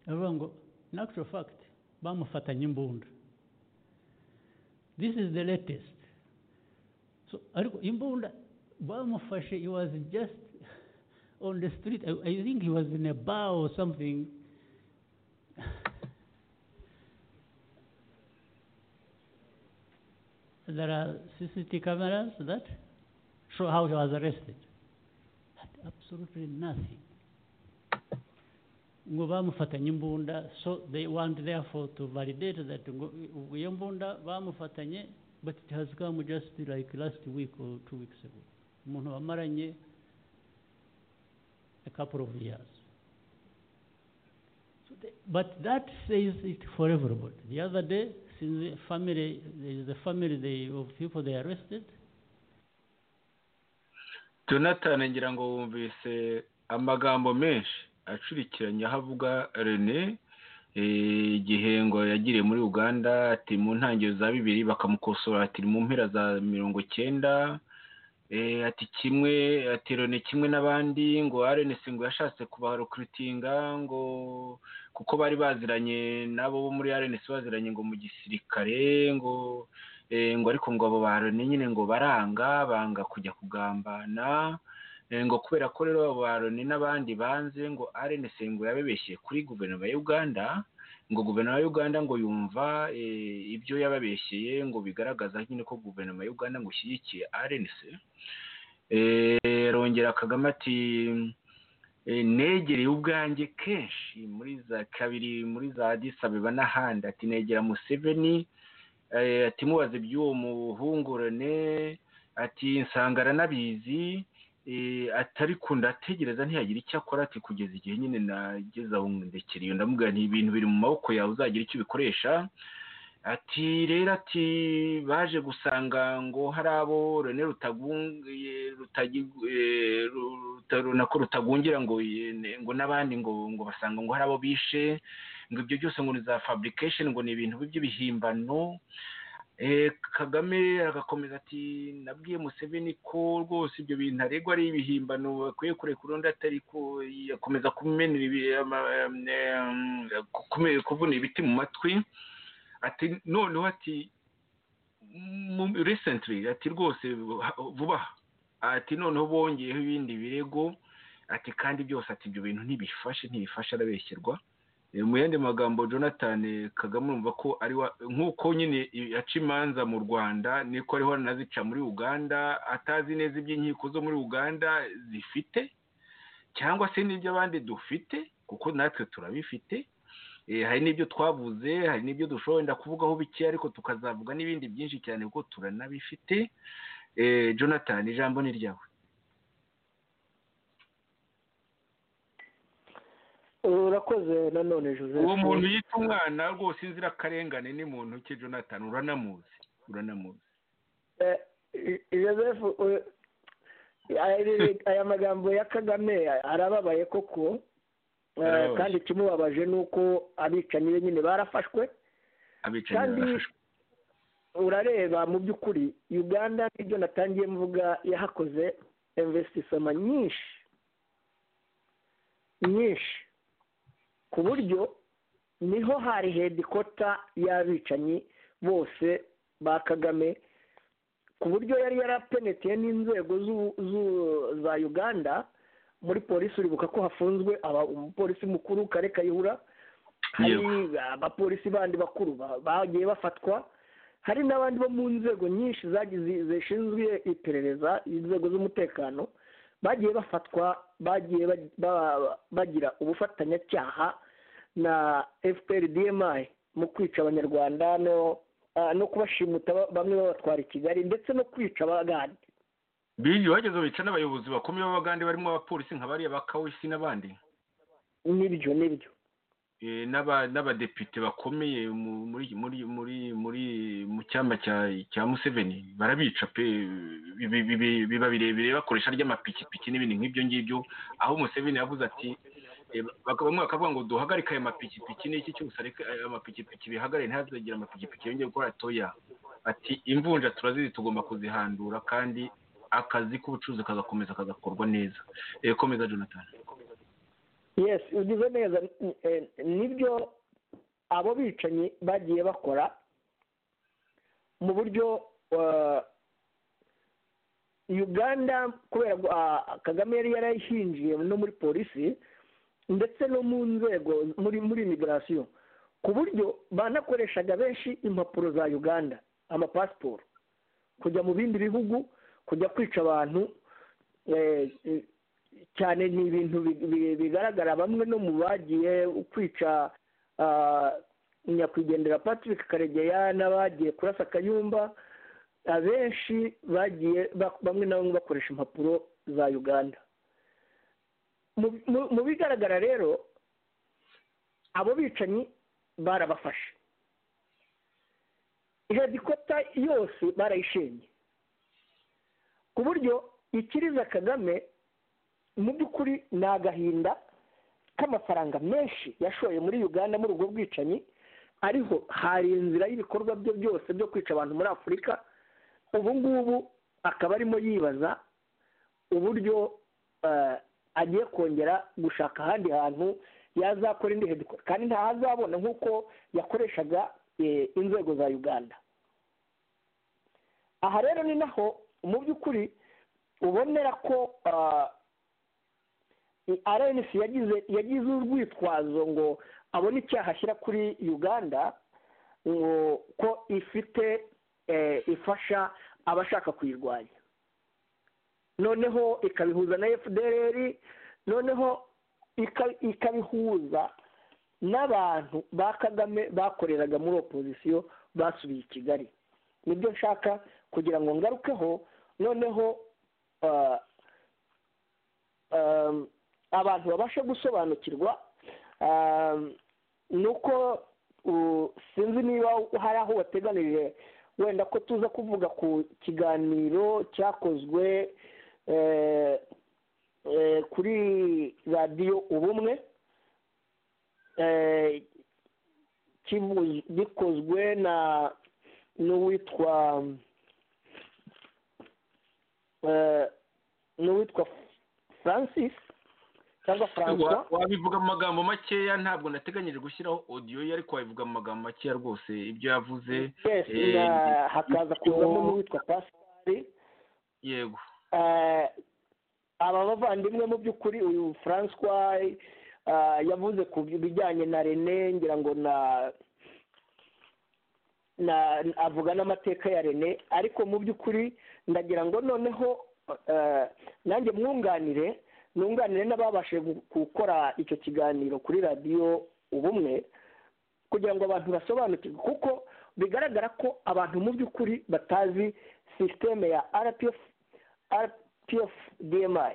avuga ngo in actual fact bamufatanye imbunda this is the latest so ariko imbunda bamufashe it was just on the street. I, I think he was in a bar or something. there are CCTV cameras that show how he was arrested. Had absolutely nothing. ngo bamufatanye imbunda so they want therefore to validate that iyo mbunda bamufatanye but it has come just like last week or two weeks ago umuntu wamaranye a couple of years. So the, but that says it for everybody. The other day, since the family, the family they, of people they arrested. Jonathan ngira ngo wumvise amagambo menshi acurikiranye aho avuga Rene igihe ngo yagiriye muri Uganda ati mu ntangiriro za bibiri bakamukosora ati mu mpera za mirongo cyenda ati kimwe aterone kimwe n'abandi ngo arenesi ngo yashatse kubarukuritinga ngo kuko bari baziranye nabo bo muri arenesi baziranye ngo mu gisirikare ngo ngo ariko ngo abo barone nyine ngo baranga banga kujya kugambana ngo kubera ko rero abo barone n'abandi banze ngo arenesi ngo yababeshye kuri guverinoma ya uganda ngo guverinoma ya uganda ngo yumva ibyo yababeshyeye ngo bigaragaza nyine ko guverinoma ya uganda ngo ishyigikiye rnc rongera kagame ati negereye ubwanjye kenshi muri za kabiri muri za disabeba n'ahandi ati negera museveni ati mubaze iby'uwo muhungurane ati nsanga aranabizi atari kunda ategereza ntiyagira icyo akora ati kugeza igihe nyine nageze aho ndekera iyo ndamubwira nti ibintu biri mu maboko yawe uzagira icyo ubikoresha ati rero ati baje gusanga ngo hari abo rene nako rutagungira ngo ngo n'abandi ngo ngo basanga ngo hari abo bishe ngo ibyo byose ngo ni za fabrication ngo ni ibintu by'ibihimbano kagame agakomeza ati nabwiye museveni ko rwose ibyo bintu aregwa ari ibihimbano bakwiye kurekura undi atari akomeza kuvuna ibiti mu matwi ati noneho ati recently ati rwose vuba ati noneho bongeyeho ibindi birego ati kandi byose ati ibyo bintu ntibifashe ntibifashe arabeshyerwa mu yandi magambo jonathan kagame urumva ko ari nk'uko nyine yaca imanza mu rwanda niko ariho anazica muri uganda atazi neza iby'inkiko zo muri uganda zifite cyangwa se n'ibyo abandi dufite kuko natwe turabifite hari n'ibyo twavuze hari n'ibyo dushobora wenda kuvugaho bike ariko tukazavuga n'ibindi byinshi cyane kuko turanabifite jonathan ijambo ni ryawe urakoze nanone joseph uwo muntu yita umwana rwose inzirakarengane ni muntu cye jonathan uranamuzi uranamuzi joseph aya magambo ya kagame arababaye koko kandi ikimubabaje ni uko abicanyi be nyine barafashwe abicanyi barafashwe urareba mu by'ukuri uganda n'ibyo natangiye mvuga yahakoze imvesitisoma nyinshi nyinshi ku buryo niho hari hedikota y'abicanyi bose ba kagame ku buryo yari yarapeneteye n'inzego za uganda muri polisi uribuka ko hafunzwe umupolisi mukuru kare kayihura hari abapolisi bandi bakuru bagiye bafatwa hari n'abandi bo mu nzego nyinshi zishinzwe iperereza inzego z'umutekano bagiye bafatwa bagiye bagira ubufatanyacyaha na fpr dmi mu kwica abanyarwanda no kubashimuta bamwe babatwara i kigali ndetse no kwica abagande biriya bageze bica n'abayobozi bakomeye b'abagande barimo abapolisi nka bariya ba kawisi n'abandi nibyo nibyo n'abadepite bakomeye muri muri muri muri mu cyamba cya museveni barabica pe biba birebire bakoresha ry'amapikipiki n'ibintu nk'ibyo ngibyo aho museveni yavuze ati bamwe bakavuga ngo duhagarike ayo mapikipiki n'iki cyose ariko ayo mapikipiki bihagare ntihazagire amapikipiki yongeye gukora toya ati imvunja turazizi tugomba kuzihandura kandi akazi k'ubucuruzi kagakomeza kagakorwa neza komeza jonathan yesi ugize neza nibyo abo bicanyi bagiye bakora mu buryo uganda kubera kagame yari yarahinjiye no muri polisi ndetse no mu nzego muri muri imigirasiyo ku buryo banakoreshaga benshi impapuro za uganda amapasiporo kujya mu bindi bihugu kujya kwica abantu cyane ni ibintu bigaragara bamwe no mu bagiye kwica nyakwigendera patrick karegeya n'abagiye kurasa akayumba abenshi bagiye bamwe na bamwe bakoresha impapuro za uganda mu bigaragara rero abo bicanyi barabafashe hedikota yose barayishenye ku buryo ikiriza kagame mu by'ukuri ni agahinda k'amafaranga menshi yashoye muri uganda muri ubwo bwicanyi ariho hari inzira y'ibikorwa bye byose byo kwica abantu muri afurika ubu ngubu akaba arimo yibaza uburyo agiye kongera gushaka ahandi hantu yazakora indi hedikora kandi ntahazabona nk'uko yakoreshaga inzego za uganda aha rero ni naho mu by'ukuri ubonera ko arenisi yagize yagize urwitwazo ngo abone icyaha ashyira kuri uganda ngo ko ifite ifasha abashaka kuyirwanya noneho ikabihuza na fdr noneho ikabihuza n'abantu ba kagame bakoreraga muri opozisiyo basubiye i kigali nibyo nshaka kugira ngo ngarukeho noneho abantu babasha gusobanukirwa nuko sinzi niba hari aho wateganirije wenda ko tuza kuvuga ku kiganiro cyakozwe kuri radiyo ubumwe gikozwe na n'uwitwa eh, n'uwitwa francis cyangwa francois Wa- wabivuga mu magambo makeya ntabwo nateganyije gushyiraho odiyo ye ariko wabivuga mu magambo makeya rwose ibyo yavuze yes eh, na- hakaza kuzamo icyo- n'uwitwa pasipari yego Eh, aba bavandimwe mu by'ukuri uyu francois eh, yavuze ku bijyanye na rene ngira ngo na na avuga n'amateka ya rene ariko mu by'ukuri ndagira ngo noneho eh, nanjye mwunganire nunganire n'ababashije gu- gukora icyo kiganiro kuri radiyo ubumwe kugira ngo abantu basobanukirwe kuko bigaragara ko abantu mu by'ukuri batazi sisiteme ya rpf rpf dmi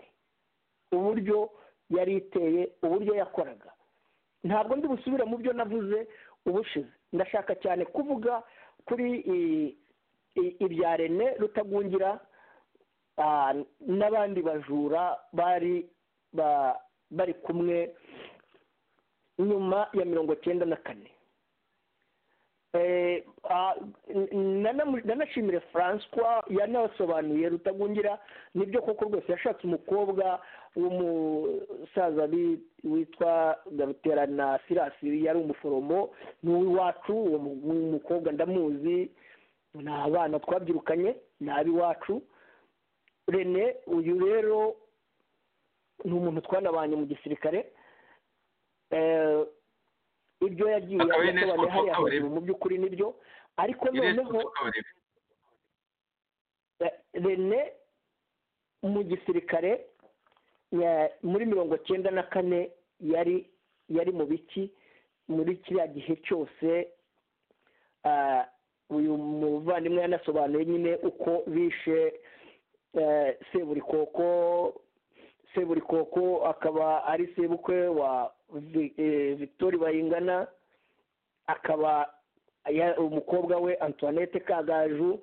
uburyo yari iteye uburyo yakoraga ntabwo ndi busubire mu byo navuze ubushize ndashaka cyane kuvuga kuri i- i- ibya rene rutagungira ah, n'abandi bajura bari ba- bari kumwe nyuma ya mirongo cyenda na kane Eh, ah, n- nanamu- nanashimire francois yanasobanuye rutagungira nibyo koko rwose yashatse umukobwa w'umusaza bi- witwa garuterana sirasi yari umuforomo ni uw'iwacu uwo mu- umukobwa ndamuzi ni abana twabyirukanye ni ab'iwacu rene uyu rero ni umuntu twanabanye mu gisirikare Eh, ibyo yagiye Akaba ari Ines asobanuye hariya Kotoko, hejuru mu by'ukuri nibyo ariko noneho eh, rene mu gisirikare ya- muri mirongo cyenda na kane yari yari mu biki muri kiriya gihe cyose ah, uyu muvandimwe yanasobanuye nyine uko bishe eh, seburikoko seburikoko akaba ari sebukwe wa Vi- eh, victoire bayingana akaba ya- umukobwa we antoinette kagaju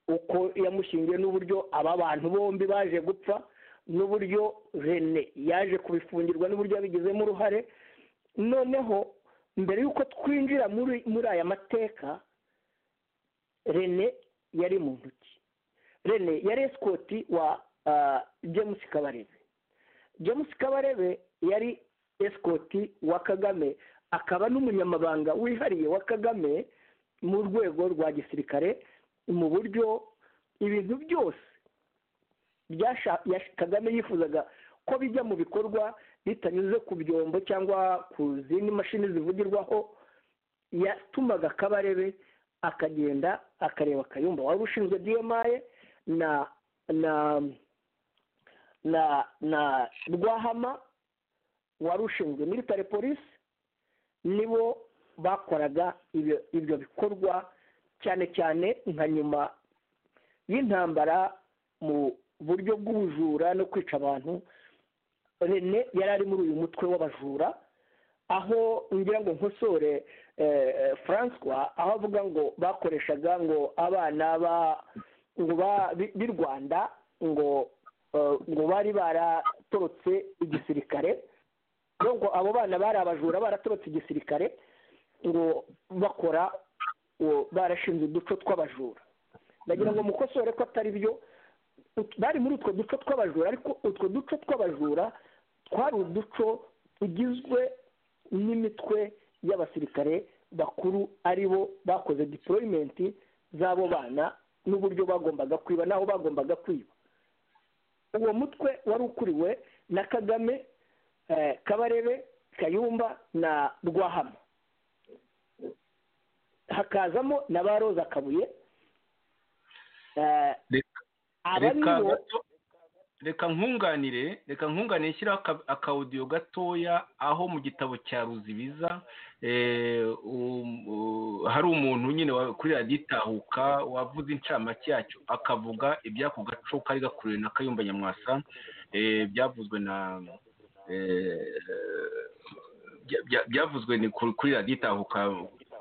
uko yamushyingiye n'uburyo aba bantu bombi baje gupfa n'uburyo rene yaje kubifungirwa n'uburyo yabigizemo uruhare noneho mbere y'uko twinjira muri muri aya mateka rene yari mu ntoki rene yari esikoti wa ah, james kabarebe james kabarebe yari esikoti wa kagame akaba n'umunyamabanga wihariye wa kagame mu rwego rwa gisirikare mu buryo ibintu byose byasha- yash- kagame yifuzaga ko bijya mu bikorwa bitanyuze ku byombo cyangwa ku zindi mashini zivugirwaho yatumaga kabarebe akagenda akareba kayumba wari ushinzwe dmi na na na na rwahama wari ushinzwe military police nibo bakoraga ibyo ibyo bikorwa cyane cyane nka nyuma y'intambara mu buryo bw'ubujura no kwica abantu rene yari ari muri uyu mutwe w'abajura aho ngira ngo nkosore eh, francois aho avuga ngo bakoreshaga ngo abana ba ngo ba- bi- b'i rwanda ngo eh, ngo bari baratorotse igisirikare ngo abo bana bari abajura baratorotse igisirikare ngo bakora uwo- barashinze uduco tw'abajura ndagira ngo mukosore ko atari byo Ut- bari muri utwo duco tw'abajura ariko utwo duco tw'abajura twari uduco tugizwe n'imitwe y'abasirikare bakuru ari bo bakoze deployment z'abo bana n'uburyo bagombaga kwiba n'aho bagombaga kwiba uwo mutwe wari ukuriwe na kagame eh, kabarebe kayumba na rwahama hakazamo na ba roza kabuye Eh, Reka- aba ni reka bo gato- reka nkunganire reka nkunganire nshyiraho aka- akawudiyo gatoya aho mu gitabo cya ruzibiza eh, um- u- hari umuntu nyine wa- kuri radiyo itahuka wavuze incamake yacyo akavuga iby'ako gaco kari gakuriwe na kayumba nyamwasa eh, byavuzwe na eh, bya- bya- byavuzwe ni kuri kuri radiyo itahuka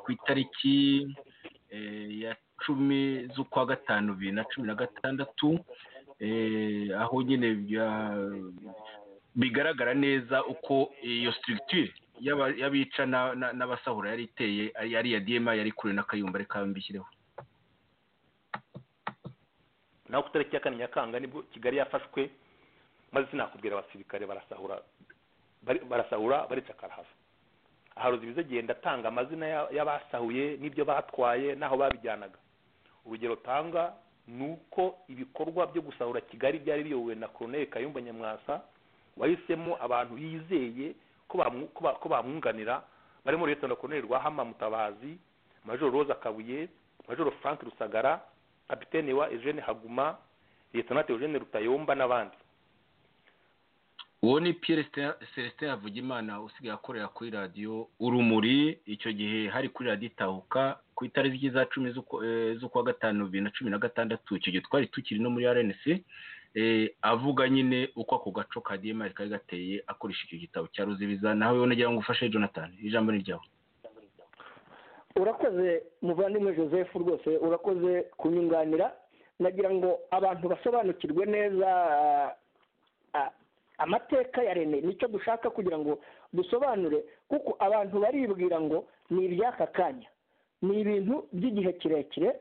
ku itariki eh, ya cumi z'ukwa gatanu bibiri na cumi na gatandatu eh, aho nyine bya- bigaragara neza uko iyo structure y'aba- y'abica na- na- n'abasahura yari iteye ari- yari iya dma yari kure na kayumba reka mbishyireho naho ku itariki ya kane nyakanga nibwo kigali yafashwe maze sinakubwira abasirikare barasahura bari- barasahura baricakara hava aharuzi ibizagenda atanga amazina ya- y'abasahuye n'ibyo batwaye n'aho babijyanaga urugero tanga ni uko ibikorwa byo gusahura kigali byari biyobowe na koroneli kayumba nyamwasa wahisemo abantu yizeye ko bamu- ko ba- ko bamwunganira barimo leta koroneli rwahama mutabazi majoro rose akabuye majoro frank rusagara kapitene wa eugene haguma leta eugene rutayomba n'abandi uwo ni piyeri celestin havugimana usigaye akorera kuri radiyo urumuri icyo gihe hari kuri radiyo itahuka ku itariki za cumi z'uku- eh, z'ukwa gatanu bibiri na cumi na gatandatu icyo gihe twari tukiri no muri rnc eh, avuga nyine uko ako gaco ka dmr kari gateye akoresha icyo gitabo cya ruzibiza nawe nagira ngo ufashe jonathan ijambo ni ryawe urakoze muvandimwe joseph rwose urakoze kunyunganira nagira ngo abantu basobanukirwe neza ah, amateka ya rene nicyo dushaka kugira ngo dusobanure kuko abantu baribwira ngo ni iby'aka kanya ni ibintu by'igihe kirekire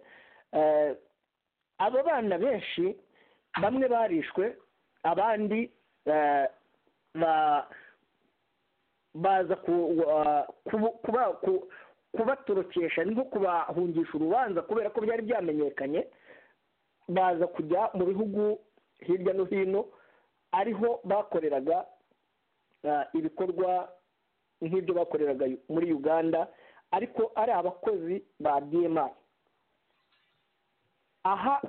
Eh, abo bana benshi bamwe barishwe abandi eh, ba- baza ku- wa- kubu- kuba- ku- kubatorokesha no kubahungisha urubanza kubera ko byari byamenyekanye baza kujya mu bihugu hirya no hino ariho bakoreraga ah, ibikorwa nk'ibyo bakoreraga muri uganda ariko ari abakozi ba dma aha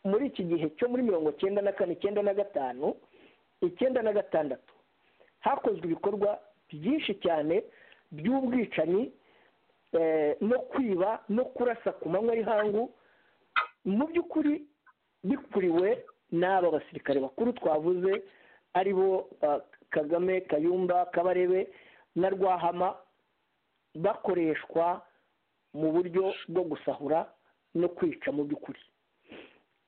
muri iki gihe cyo muri mirongo cyenda na kane icyenda na gatanu icyenda na gatandatu hakozwe ibikorwa byinshi cyane by'ubwicanyi eh, no kwiba no kurasa ku manywa y'ihangu mu by'ukuri bikuriwe n'aba basirikare bakuru twavuze ari bo ah, kagame kayumba kabarebe na rwahama bakoreshwa mu buryo bwo gusahura no kwica mu by'ukuri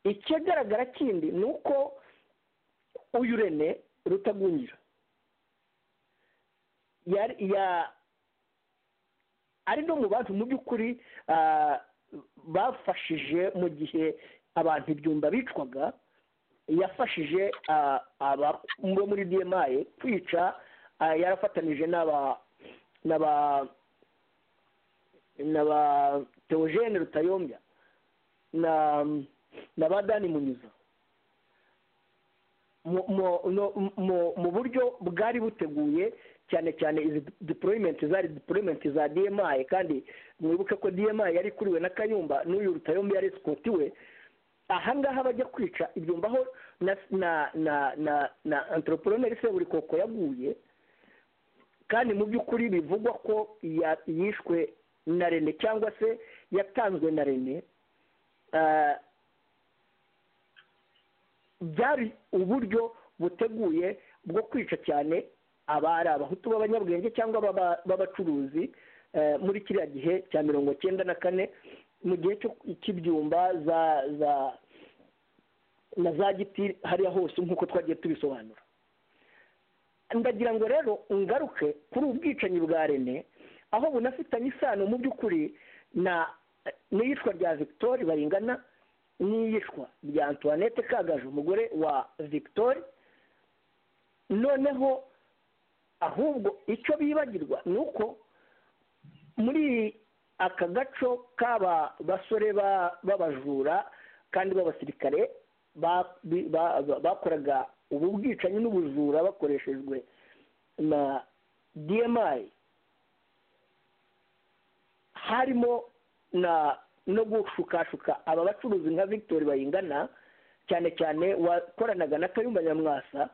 ikigaragara kindi ni uko uyu rene rutagungira yari ya ari no mu bantu mu by'ukuri ah, bafashije mu gihe abantu ibyumba bicwaga yafashije ah, aba bo muri dmi kwica ah, yarafatanije n'aba n'aba n'aba teogene rutayombya na na ba dani munyuza mu- mu- no- mu- mu buryo bwari buteguye cyane cyane izi deployment zari deployment za dmi kandi mwibuke ko dmi yari kuriwe na kayumba n'uyu rutayomba yari esikotiwe ahangaha bajya kwica ibyumba aho na na na na na antroporoneri seburikoko yaguye kandi mu by'ukuri bivugwa ko ya- yishwe na rene cyangwa se yatanzwe na rene Ah, byari uburyo buteguye bwo kwica cyane abari abahutu b'abanyabwenge cyangwa b'aba- b'abacuruzi eh, muri kiriya gihe cya mirongo cyenda na kane mu gihe cyo- cy'ibyumba za za na za giti hariya hose nk'uko twagiye tubisobanura ndagira ngo rero ngaruke kuri ubu bwicanyi bwa rene aho bunafitanye isano mu by'ukuri na n'iyicwa rya victoire baringana n'iyicwa rya antoinette kagaje umugore wa victoire noneho ahubwo icyo bibagirwa ni uko muri aka gaco k'aba basore ba- b'abajura kandi b'abasirikare ba- bi- ba- ba- bakoraga ubu bwicanyi n'ubujura bakoreshejwe na dmi harimo na no gushukashuka aba bacuruzi nka victoire bayingana cyane cyane wakoranaga na kayumba nyamwasa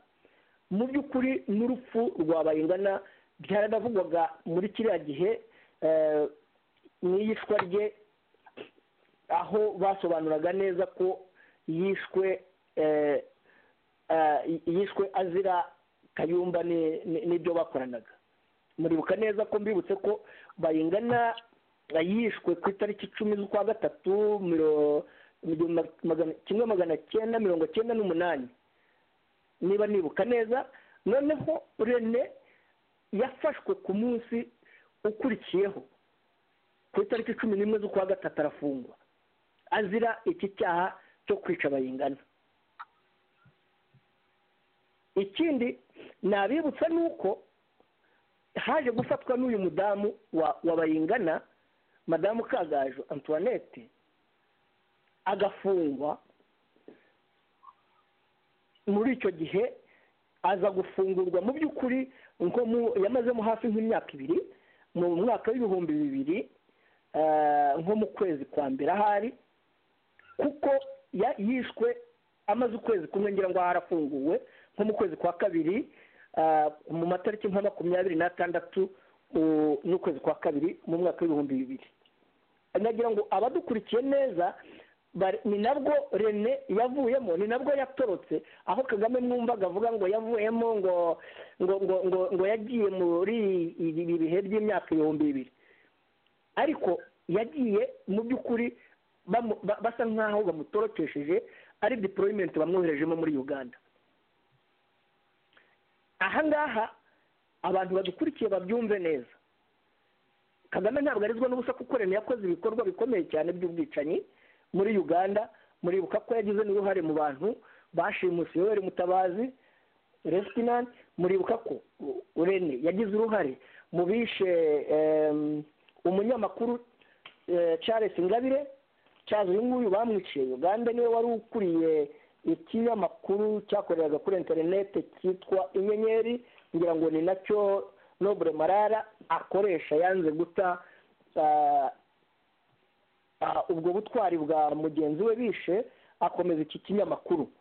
mu by'ukuri n'urupfu rwa bayingana byaranavugwaga muri kiriya gihe eh, mu iyicwa rye aho basobanuraga neza ko yishwe eh, eh, yishwe azira kayumba ni- ni- n'ibyo bakoranaga muribuka neza ko mbibutse ko bayingana yishwe ku itariki icumi z'ukwa gatatu miro- miro- ma- magana- kimwe magana cyenda mirongo cyenda n'umunani niba nibuka neza noneho rene yafashwe ku munsi ukurikiyeho ku itariki cumi n'imwe z'ukwa gatatu arafungwa azira iki cyaha cyo kwica bayingana ikindi nabibutsa ni uko haje gufatwa n'uyu mudamu wa wa bayingana madamu kagajo antoinette agafungwa muri icyo gihe aza gufungurwa mu by'ukuri nko mu yamazemo hafi nk'imyaka ibiri mu mwaka w'ibihumbi bibiri nko mu kwezi kwa mbere ahari kuko yishwe amaze ukwezi kumwe ngira ngo harafunguwe nko mu kwezi kwa kabiri mu matariki nka makumyabiri n'atandatu n'ukwezi kwa kabiri mu mwaka w'ibihumbi bibiri nagira ngo abadukurikiye neza ni nabwo rene yavuyemo ni nabwo yatorotse aho kagame mwumvaga avuga ngo yavuyemo ngo ngo ngo ngo ngo yagiye muri ibi bihe by'imyaka ibihumbi bibiri ariko yagiye mu by'ukuri basa nk'aho bamutorotesheje ari diporoyimenti bamwoherejemo muri uganda ahangaha abantu badukurikiye babyumve neza kagame ntabwo arizwa n'ubusa kuko rene yakoze ibikorwa bikomeye cyane by'ubwicanyi muri uganda muribuka ko yagize n'uruhare mu bantu bashimuse yoweri mutabazi resitinanti muribuka ko urene yagize uruhare mu bishe umunyamakuru charles ingabire charles uyu nguyu bamwiciye uganda niwe wari ukuriye ikinyamakuru cyakoreraga kuri interinete cyitwa inyenyeri ngira ngo ni nacyo nobure marara akoresha yanze guta ubwo butwari bwa mugenzi we bishe akomeza iki kinyamakuru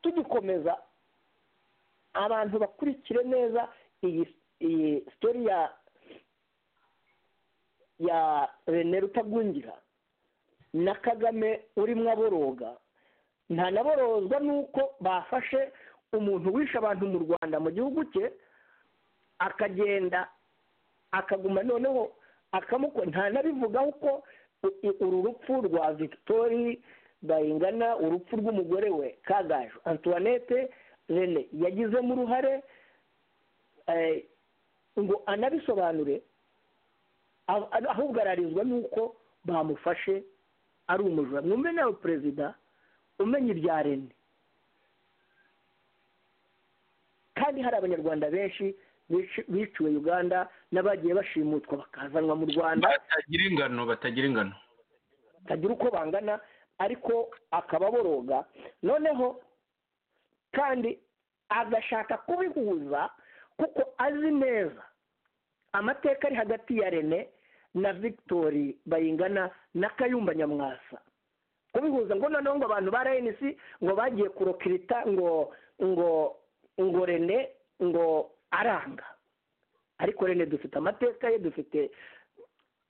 tugikomeza abantu bakurikire neza iyi sitori ya ya rene rutagungira na kagame urimo aboroga nta naborozwa n'uko bafashe umuntu wishe abantu mu rwanda mu gihugu cye akagenda akaguma noneho akamukora nta nabivugaho ko uru rupfu rwa victoire bayingana urupfu rw'umugore we kagajo antoinette rene yagizemo uruhare ngo anabisobanure ahubwo ararizwa n'uko bamufashe ari umujura mwumve nawe perezida umenya ibya rene kandi hari abanyarwanda benshi biciwe uganda n'abagiye bashimutwa bakazanwa mu rwanda batagira ingano batagira ingano batagira uko bangana ariko akaba boroga noneho kandi agashaka kubihuza kuko azi neza amateka ari hagati ya rene na victoire bayingana na kayumba nyamwasa kubihuza ngo noneho ngo abantu ba rnc ngo bagiye kurokirita ngo ngo ngo rene ngo aranga ariko rene dufite amateka ye dufite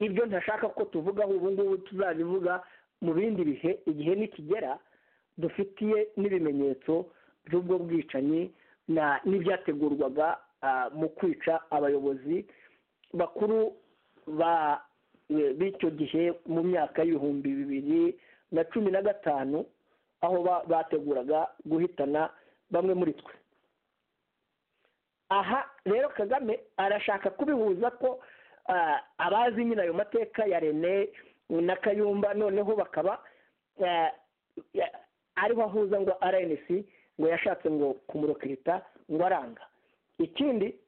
ibyo ntashaka ko tuvugaho ubu ngubu tuzabivuga mu bindi bihe igihe nikigera dufitiye n'ibimenyetso by'ubwo bwicanyi n'ibyategurwaga mu kwica abayobozi bakuru b'icyo gihe mu myaka y'ibihumbi bibiri na cumi na gatanu aho bateguraga guhitana bamwe muri twe aha rero kagame arashaka kubihuza ko abazi nyine ayo mateka ya rene na kayumba noneho bakaba ariho ahuza ngo rnc ngo yashatse ngo kumurokirita ngo aranga ikindi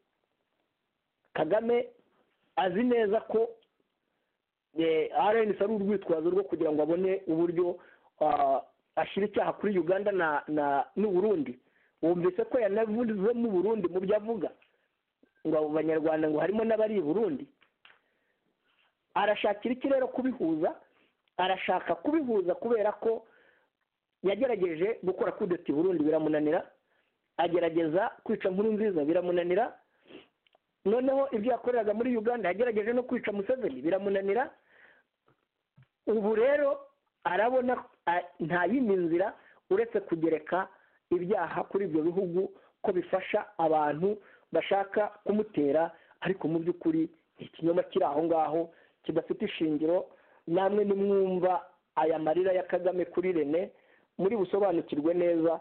kagame azi neza ko rnc ari urwitwazo rwo kugira ngo abone uburyo ashyira icyaha kuri uganda na n'uburundi wumvise ko yanavuzemo Burundi mu byo avuga ngo abo banyarwanda ngo harimo n'abari i burundi arashakira iki rero kubihuza arashaka kubihuza kubera ko yagerageje gukora kudeta i burundi biramunanira agerageza kwica nkuru nziza biramunanira noneho ibyo yakoreraga muri uganda yagerageje no kwica museveni biramunanira ubu rero arabona nta yindi nzira uretse kugereka ibyaha kuri ibyo bihugu ko bifasha abantu bashaka kumutera ariko mu by'ukuri ikinyoma kiri aho ngaho kidafite ishingiro namwe nimwumva aya marira ya kagame kuri rene muri busobanukirwe neza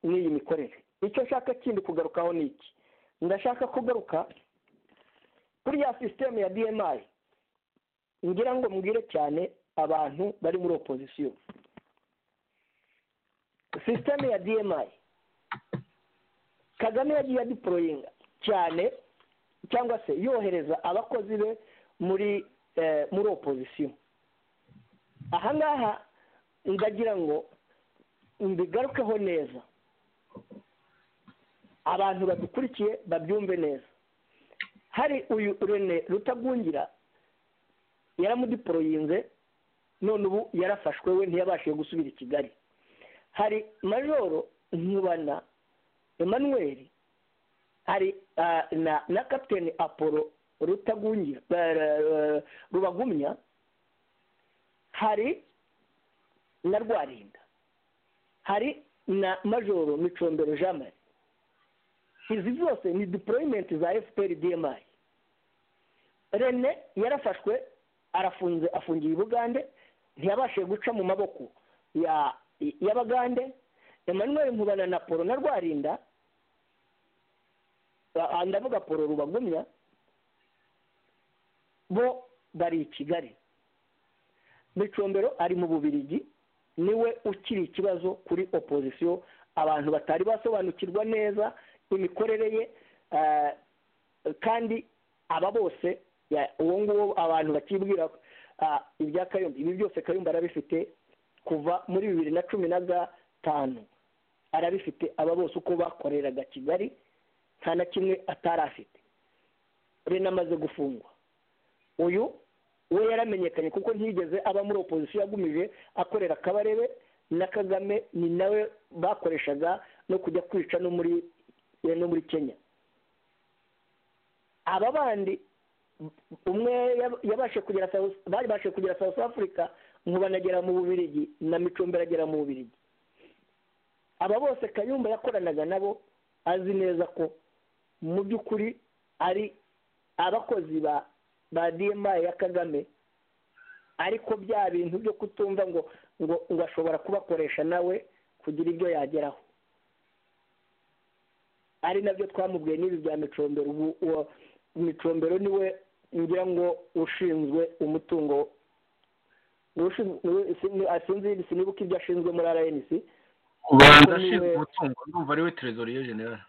n'iyi mikorere icyo nshaka kindi kugarukaho ni iki ndashaka kugaruka kuri ya sisiteme ya dmi ngira ngo mbwire cyane abantu bari muri opozisiyo sisiteme ya dmi kagame yagiye adiporoyinga cyane cyangwa se yohereza abakozi be muri eh, muri opozisiyo aha ngaha ndagira ngo mbigarukeho neza abantu badukurikiye babyumve neza hari uyu rene rutagungira yaramudiporoyinze none ubu yarafashwe we ntiyabashije gusubira i kigali hari majoro nkubana emmanuel hari na na kapitene apolo rutagungira rubagumya hari na rwarinda hari na majoro micombero jean marie izi zose ni diporoyimenti za efuperi dmi rene yarafashwe arafunze afungiye i bugande ntiyabashije guca mu maboko y'abagande emmanuel nkubana na polo na rwarinda ndavuga polo rubagumya bo bari i kigali micombero ari mu bubirigi niwe ukiri ikibazo kuri opozisiyo abantu batari basobanukirwa neza imikorere ye kandi aba bose uwo nguwo abantu bakibwira ibya kayumba ibi byose kayumba arabifite kuva muri bibiri na cumi na gatanu arabifite aba bose uko bakoreraga kigali nta na kimwe atari afite rena amaze gufungwa uyu we yaramenyekanye kuko ntiyigeze aba muri opozisiyo yagumije akorera akabarebe na kagame ni nawe bakoreshaga no kujya kwica no muri no muri kenya aba bandi umwe yabashe kugera bari bashe kugera south africa nkubanagera mu bubirigi na micumbi aragera mu bubirigi aba bose kayumba yakoranaga nabo azi neza ko mu by'ukuri ari abakozi ba ba dma ya kagame ariko bya bintu byo kutumva ngo ngo ngo ashobora kubakoresha nawe kugira ibyo yageraho ari nabyo twamubwiye n'ibi bya micombero ubu micombero niwe ngira ngo ushinzwe umutungo sinzi sinibuka ibyo ashinzwe muri rnc ubanza ashinzwe umutungo ndumva ariwe trezoriye general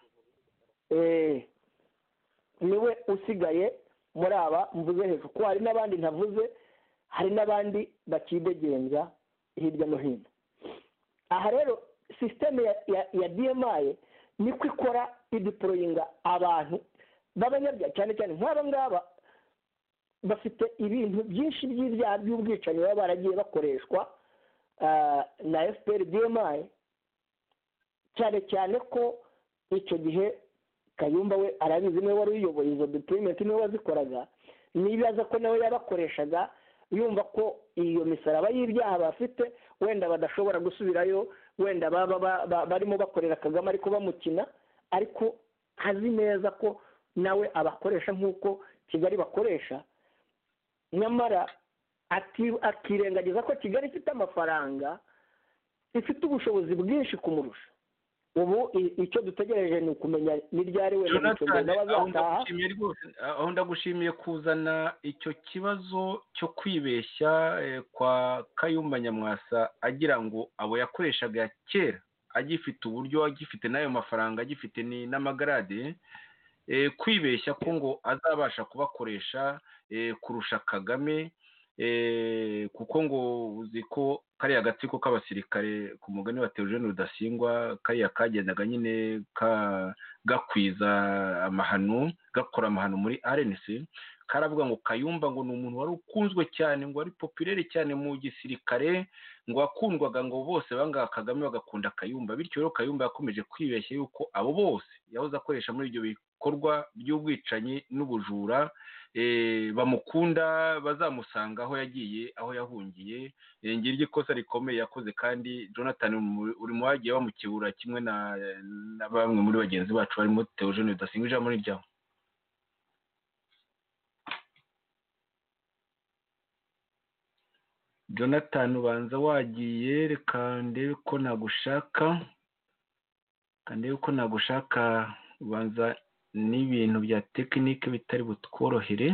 niwe usigaye muri aba mvuze hejuru ko hari n'abandi ntavuze hari n'abandi bakidegenza hirya no hino aha rero sisiteme ya dmi niko ikora idiporoyinga abantu b'abanyabyaha cyane cyane nk'aba ngaba bafite ibintu byinshi by'ibyaha by'ubwicanyi baba baragiye bakoreshwa na fpr dmi cyane cyane ko icyo gihe kayumba we arabizi niwe wari uyoboye izo deployment niwe wazikoraga nibaza ko nawe yabakoreshaga yumva ko iyo misaraba y'ibyaha bafite wenda badashobora gusubirayo wenda barimo bakorera kagame ariko bamukina ariko azi neza ko nawe abakoresha nk'uko kigali bakoresha nyamara akirengagiza ko kigali ifite amafaranga ifite ubushobozi bwinshi kumurusha ubu icyo dutegereje ni ukumenya n'iryari we n'abazataha aho ndagushimiye kuzana icyo kibazo cyo kwibeshya kwa kayumba nyamwasa agira ngo abo yakoreshaga ya kera agifite uburyo agifite n'ayo mafaranga agifite n'amagarade kwibeshya ko ngo azabasha kubakoresha kurusha kagame kuko ngo uzi ko kariya gatsiko k'abasirikare ku mugani wa teogene rudasingwa kariya kagendaga nyine gakwiza amahano gakora amahano muri rnc karavuga ngo kayumba ngo ni umuntu wari ukunzwe cyane ngo wari popirere cyane mu gisirikare ngo wakundwaga ngo bose banga kagame bagakunda kayumba bityo rero kayumba yakomeje kwibeshya yuko abo bose yahoze akoresha muri ibyo bikorwa by'ubwicanyi n'ubujura bamukunda bazamusanga aho yagiye aho yahungiye ngiryo ikosa rikomeye yakoze kandi jonathan uri mu bagiye bamukebura kimwe na bamwe muri bagenzi bacu barimo teogene rudasingwa ijambo ni ryawe jonathan ubanza wagiye reka ndebe ko nagushaka ndebe ko nagushaka ubanza n'ibintu bya tekinike bitari butworohere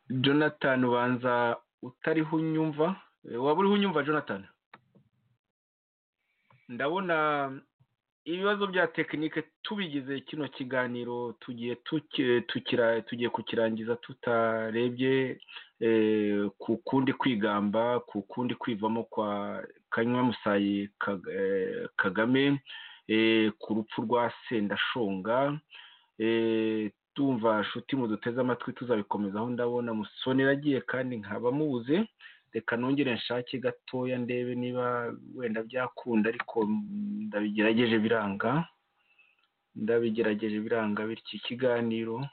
jonathan ubanza utariho unyumva Eh, waba uriho unyumva jonathan ndabona ibibazo bya tekinike tubigize kino kiganiro tugiye tuki- tukira- tugiye kukirangiza tutarebye eh, ku kundi kwigamba ku kundi kwivamo kwa kanywa musayi Kag- eh, kagame eh, ku rupfu rwa sendashonga eh, tumva nshuti muduteze amatwi tuzabikomezaho ndabona musonera agiye kandi nkaba mubuze reka nongere nshake gatoya ndebe niba wenda byakunda ariko ndabigerageje biranga ndabigerageje biranga bityo ikiganiro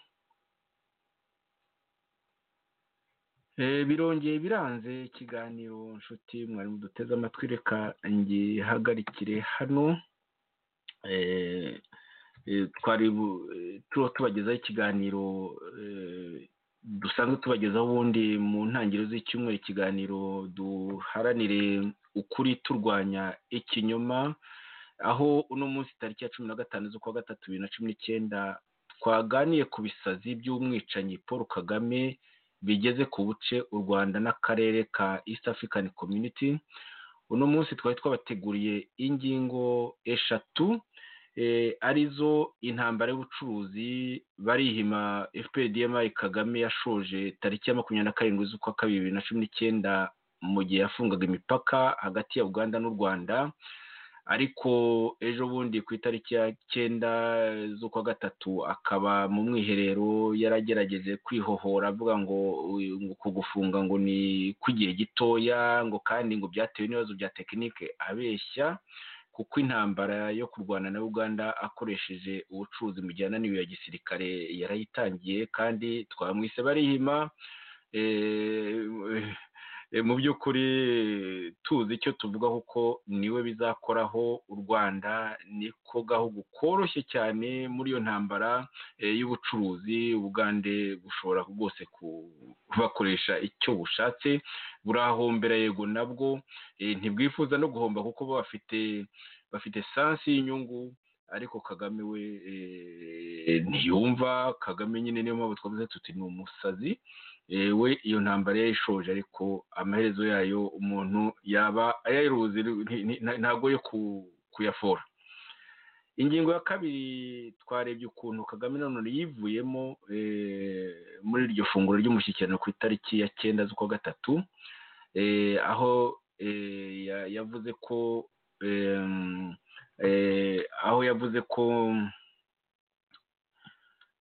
Eh, birongeye biranze ikiganiro nshuti mwari muduteze amatwi reka ngihagarikire hano Eh, eh, twari bu- eh, turiho tubagezaho ikiganiro eh, dusanzwe tubagezaho ubundi mu ntangiriro z'icyumweru ikiganiro duharanire ukuri turwanya ikinyoma aho uno munsi tariki ya cumi na gatanu z'ukwa gatatu bibiri na cumi n'icyenda twaganiye ku bisazi by'umwicanyi paul kagame bigeze ku buce u rwanda n'akarere ka east african community uno munsi twari twabateguriye ingingo eshatu eh, arizo intambara y'ubucuruzi barihima fpdmi kagame yashoje tariki ya makumyabiri na karindwi z'ukwa kabiri bibiri na cumi n'icyenda mu gihe yafungaga imipaka hagati ya uganda n'u rwanda ariko ejo bundi ku itariki ya cyenda z'ukwa gatatu akaba mu mwiherero yaragerageje kwihohora avuga ngo uyu- ngo kugufunga ngo ni kugira gitoya ngo kandi ngo byatewe n'ibibazo bya tekinike abeshya kuko intambara yo kurwana na uganda akoresheje ubucuruzi mu gihe ananiwe ya gisirikare yarayitangiye kandi twamwise barihima eh, Eh, mu by'ukuri tuzi icyo tuvuga kuko niwe bizakoraho u rwanda niko gahugu koroshye cyane muri iyo ntambara eh, y'ubucuruzi ubugande bushobora rwose kubakoresha icyo bushatse burahombera yego nabwo eh, ntibwifuza no guhomba kuko bo bafite bafite sansi y'inyungu ariko kagame we eh, ntiyumva kagame nyine niyo mpamvu twavuze tuti ni umusazi Eh, we iyo ntambara yayishoje ariko amaherezo yayo umuntu yaba ayayiruzi ntabwo yo ku- kuyafora ingingo ya kabiri twarebye ukuntu kagame nanone yivuyemo eh, muri iryo funguro ry'umushyikirano ku itariki ya cyenda z'ukwa gatatu eh, aho eh, ya- yavuze ko em, eh, aho yavuze ko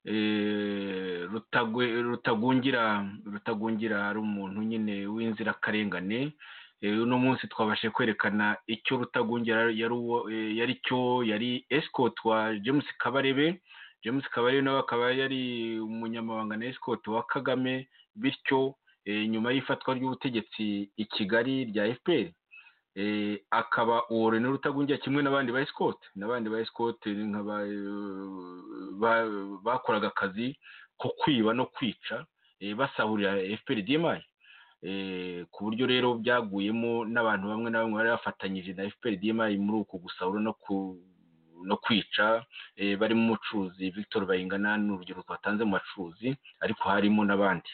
eh, Rutagwe- rutagungira rutagungira ari umuntu nyine w'inzirakarengane Eh, uno munsi twabashe kwerekana icyo rutagungira yari uwo- eh, yari cyo yari escort wa james kabarebe james kabarebe nawe akaba yari umunyamabanga na escort wa kagame bityo eh, nyuma y'ifatwa ry'ubutegetsi i kigali rya fpr eh, akaba uwo rene rutagungira kimwe n'abandi ba escort n'abandi ba escort ni nk'aba, eh, ba- bakoraga akazi ko kwiba no kwica eh, basahurira fprdmi eh, ku buryo rero byaguyemo n'abantu bamwe na bamwe bari bafatanyije na fprdmi muri uku gusahura no ku no kwica eh, barimo umucuruzi victor bayingana ni urugero twatanze mu bacuruzi ariko harimo n'abandi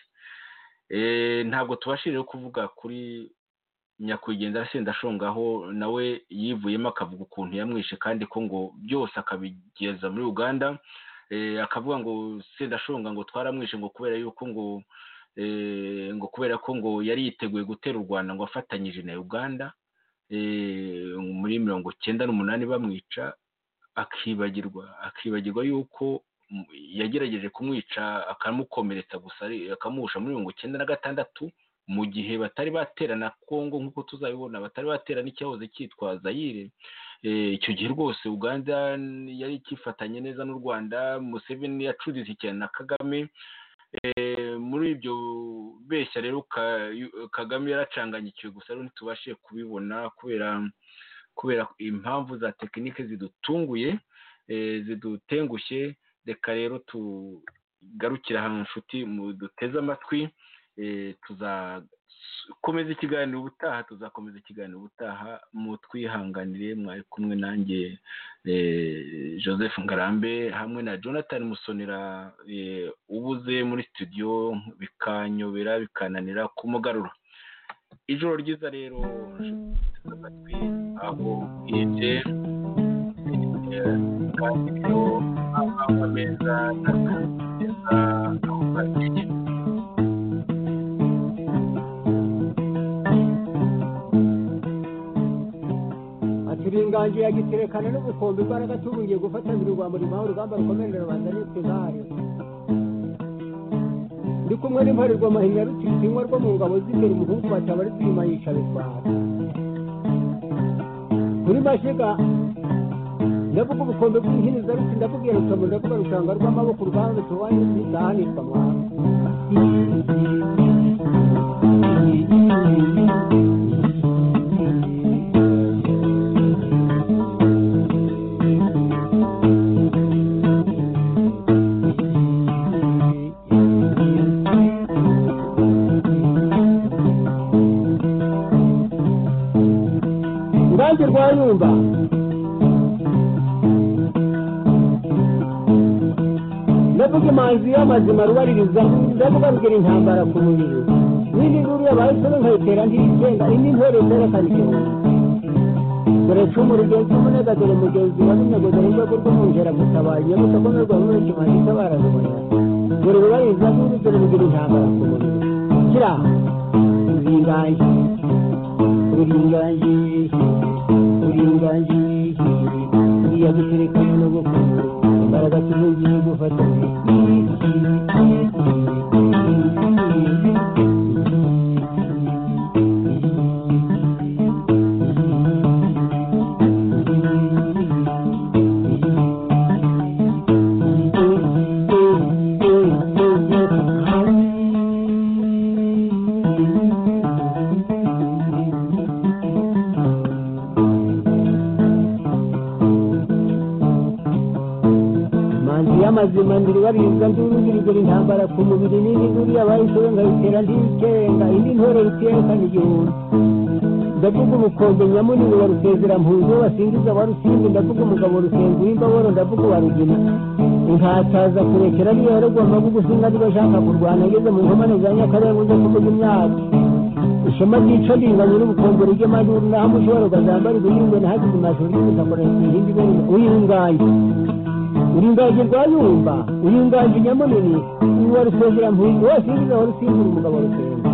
Eh, ntabwo tubashije kuvuga kuri nyakwigendera sendashongaho nawe yivuyemo akavuga ukuntu yamwishe kandi ko ngo byose akabigeza muri uganda eh, akavuga ngo sendashonga ngo twaramwishe ngo kubera yuko ngo eh, ngo kubera ko ngo yari yiteguye gutera u rwanda ngo afatanyije na uganda eh, muri mirongo cyenda n'umunani bamwica akibagirwa akibagirwa yuko mm, yagerageje kumwica akamukomeretsa gusa ari- akamuhusha muri mirongo cyenda na gatandatu mu gihe batari baterana kongo nk'uko tuzabibona batari baterana icyahoze cyitwa zayire Eh, icyo gihe rwose uganda yari ikifatanye neza n'u rwanda museveni yacuritse cyane na kagame Eh, muri ibyo beshya rero Ka- kagame yaracanganyikiwe gusa rero ntitubashe kubibona kubera kubera impamvu za tekinike zidutunguye eh, zidutengushye reka rero tugarukire ahantu nshuti muduteze amatwi tuzakomeza ikiganiro ubutaha tuzakomeza ikiganiro ubutaha mutwihanganire mwari kumwe nanjye joseph ngarambe hamwe na jonathan musonera ubuze muri studio bikanyobera bikananira kumugarura ijoro ryiza rero amatwi aho bwije kandi rero ameza n'ameza aho bagiye turingangiye yagiterekana n'ubukombe imbaraga tubungiye gufata mbere urwa murimo aho urugamba rukomerera rubanda nitwe nkare ndi kumwe n'imparurwa mahinya rutitsinywa rwo mu ngabo z'imbere umuhungu bataba ari twima yica bitwara kuri mashiga ndavuga ubukombe bw'inhiniza ruti ndavuga iyo rutomo ndavuga rushanga rw'amaboko urugamba tubaye ntizahanirwa mwana urubanza rwayumba ndavuga imanzi y'amazima rubaririza ndavuga rugira intambara ku mubiri n'indi nkuru yabahisemo nkayitera ntiyigenga indi ntore zerekana igihumbi dore cumu rugenzi umunega dore mugenzi wa runego dore rwego rw'umwungera gutabaye nyabuta ko n'urwa muri kimanzi itabara rubona dore rubaririza nkuru dore rugira intambara ku mubiri kira uringaye uringaye uringaye uriya guterekana no gukunda imbaraga tubungiye gufatanya manzi y'amazima ndiribaririza ndurugirigura intambara ku mubiri n'indi nkuru yabahisemo nkayitera ntiyikenga indi ntore rutiyekana igihumbi ndavuga ubukombe nyamunini wa rusezeramuhuzo basingiza wa rusimbi ndavuga umugabo rusenga w'imbaboro ndavuga uwa rugina nkataza kurekera niyo yaragwa amagugu singa niba ashaka kurwana ageze mu nkomane za nyakarenga ujya kuvuga imyaka ishema ryica ringanye n'ubukombe ry'amaduru naho amushobora ukazambara ibihingwe nahageze amashuri y'ubutakorera ihindi ibintu uyinganye uringaje rwayumba uringaje nyamunini uwa rusengera mpuyi wose yinjiza wa rusimbura umugabo rusenga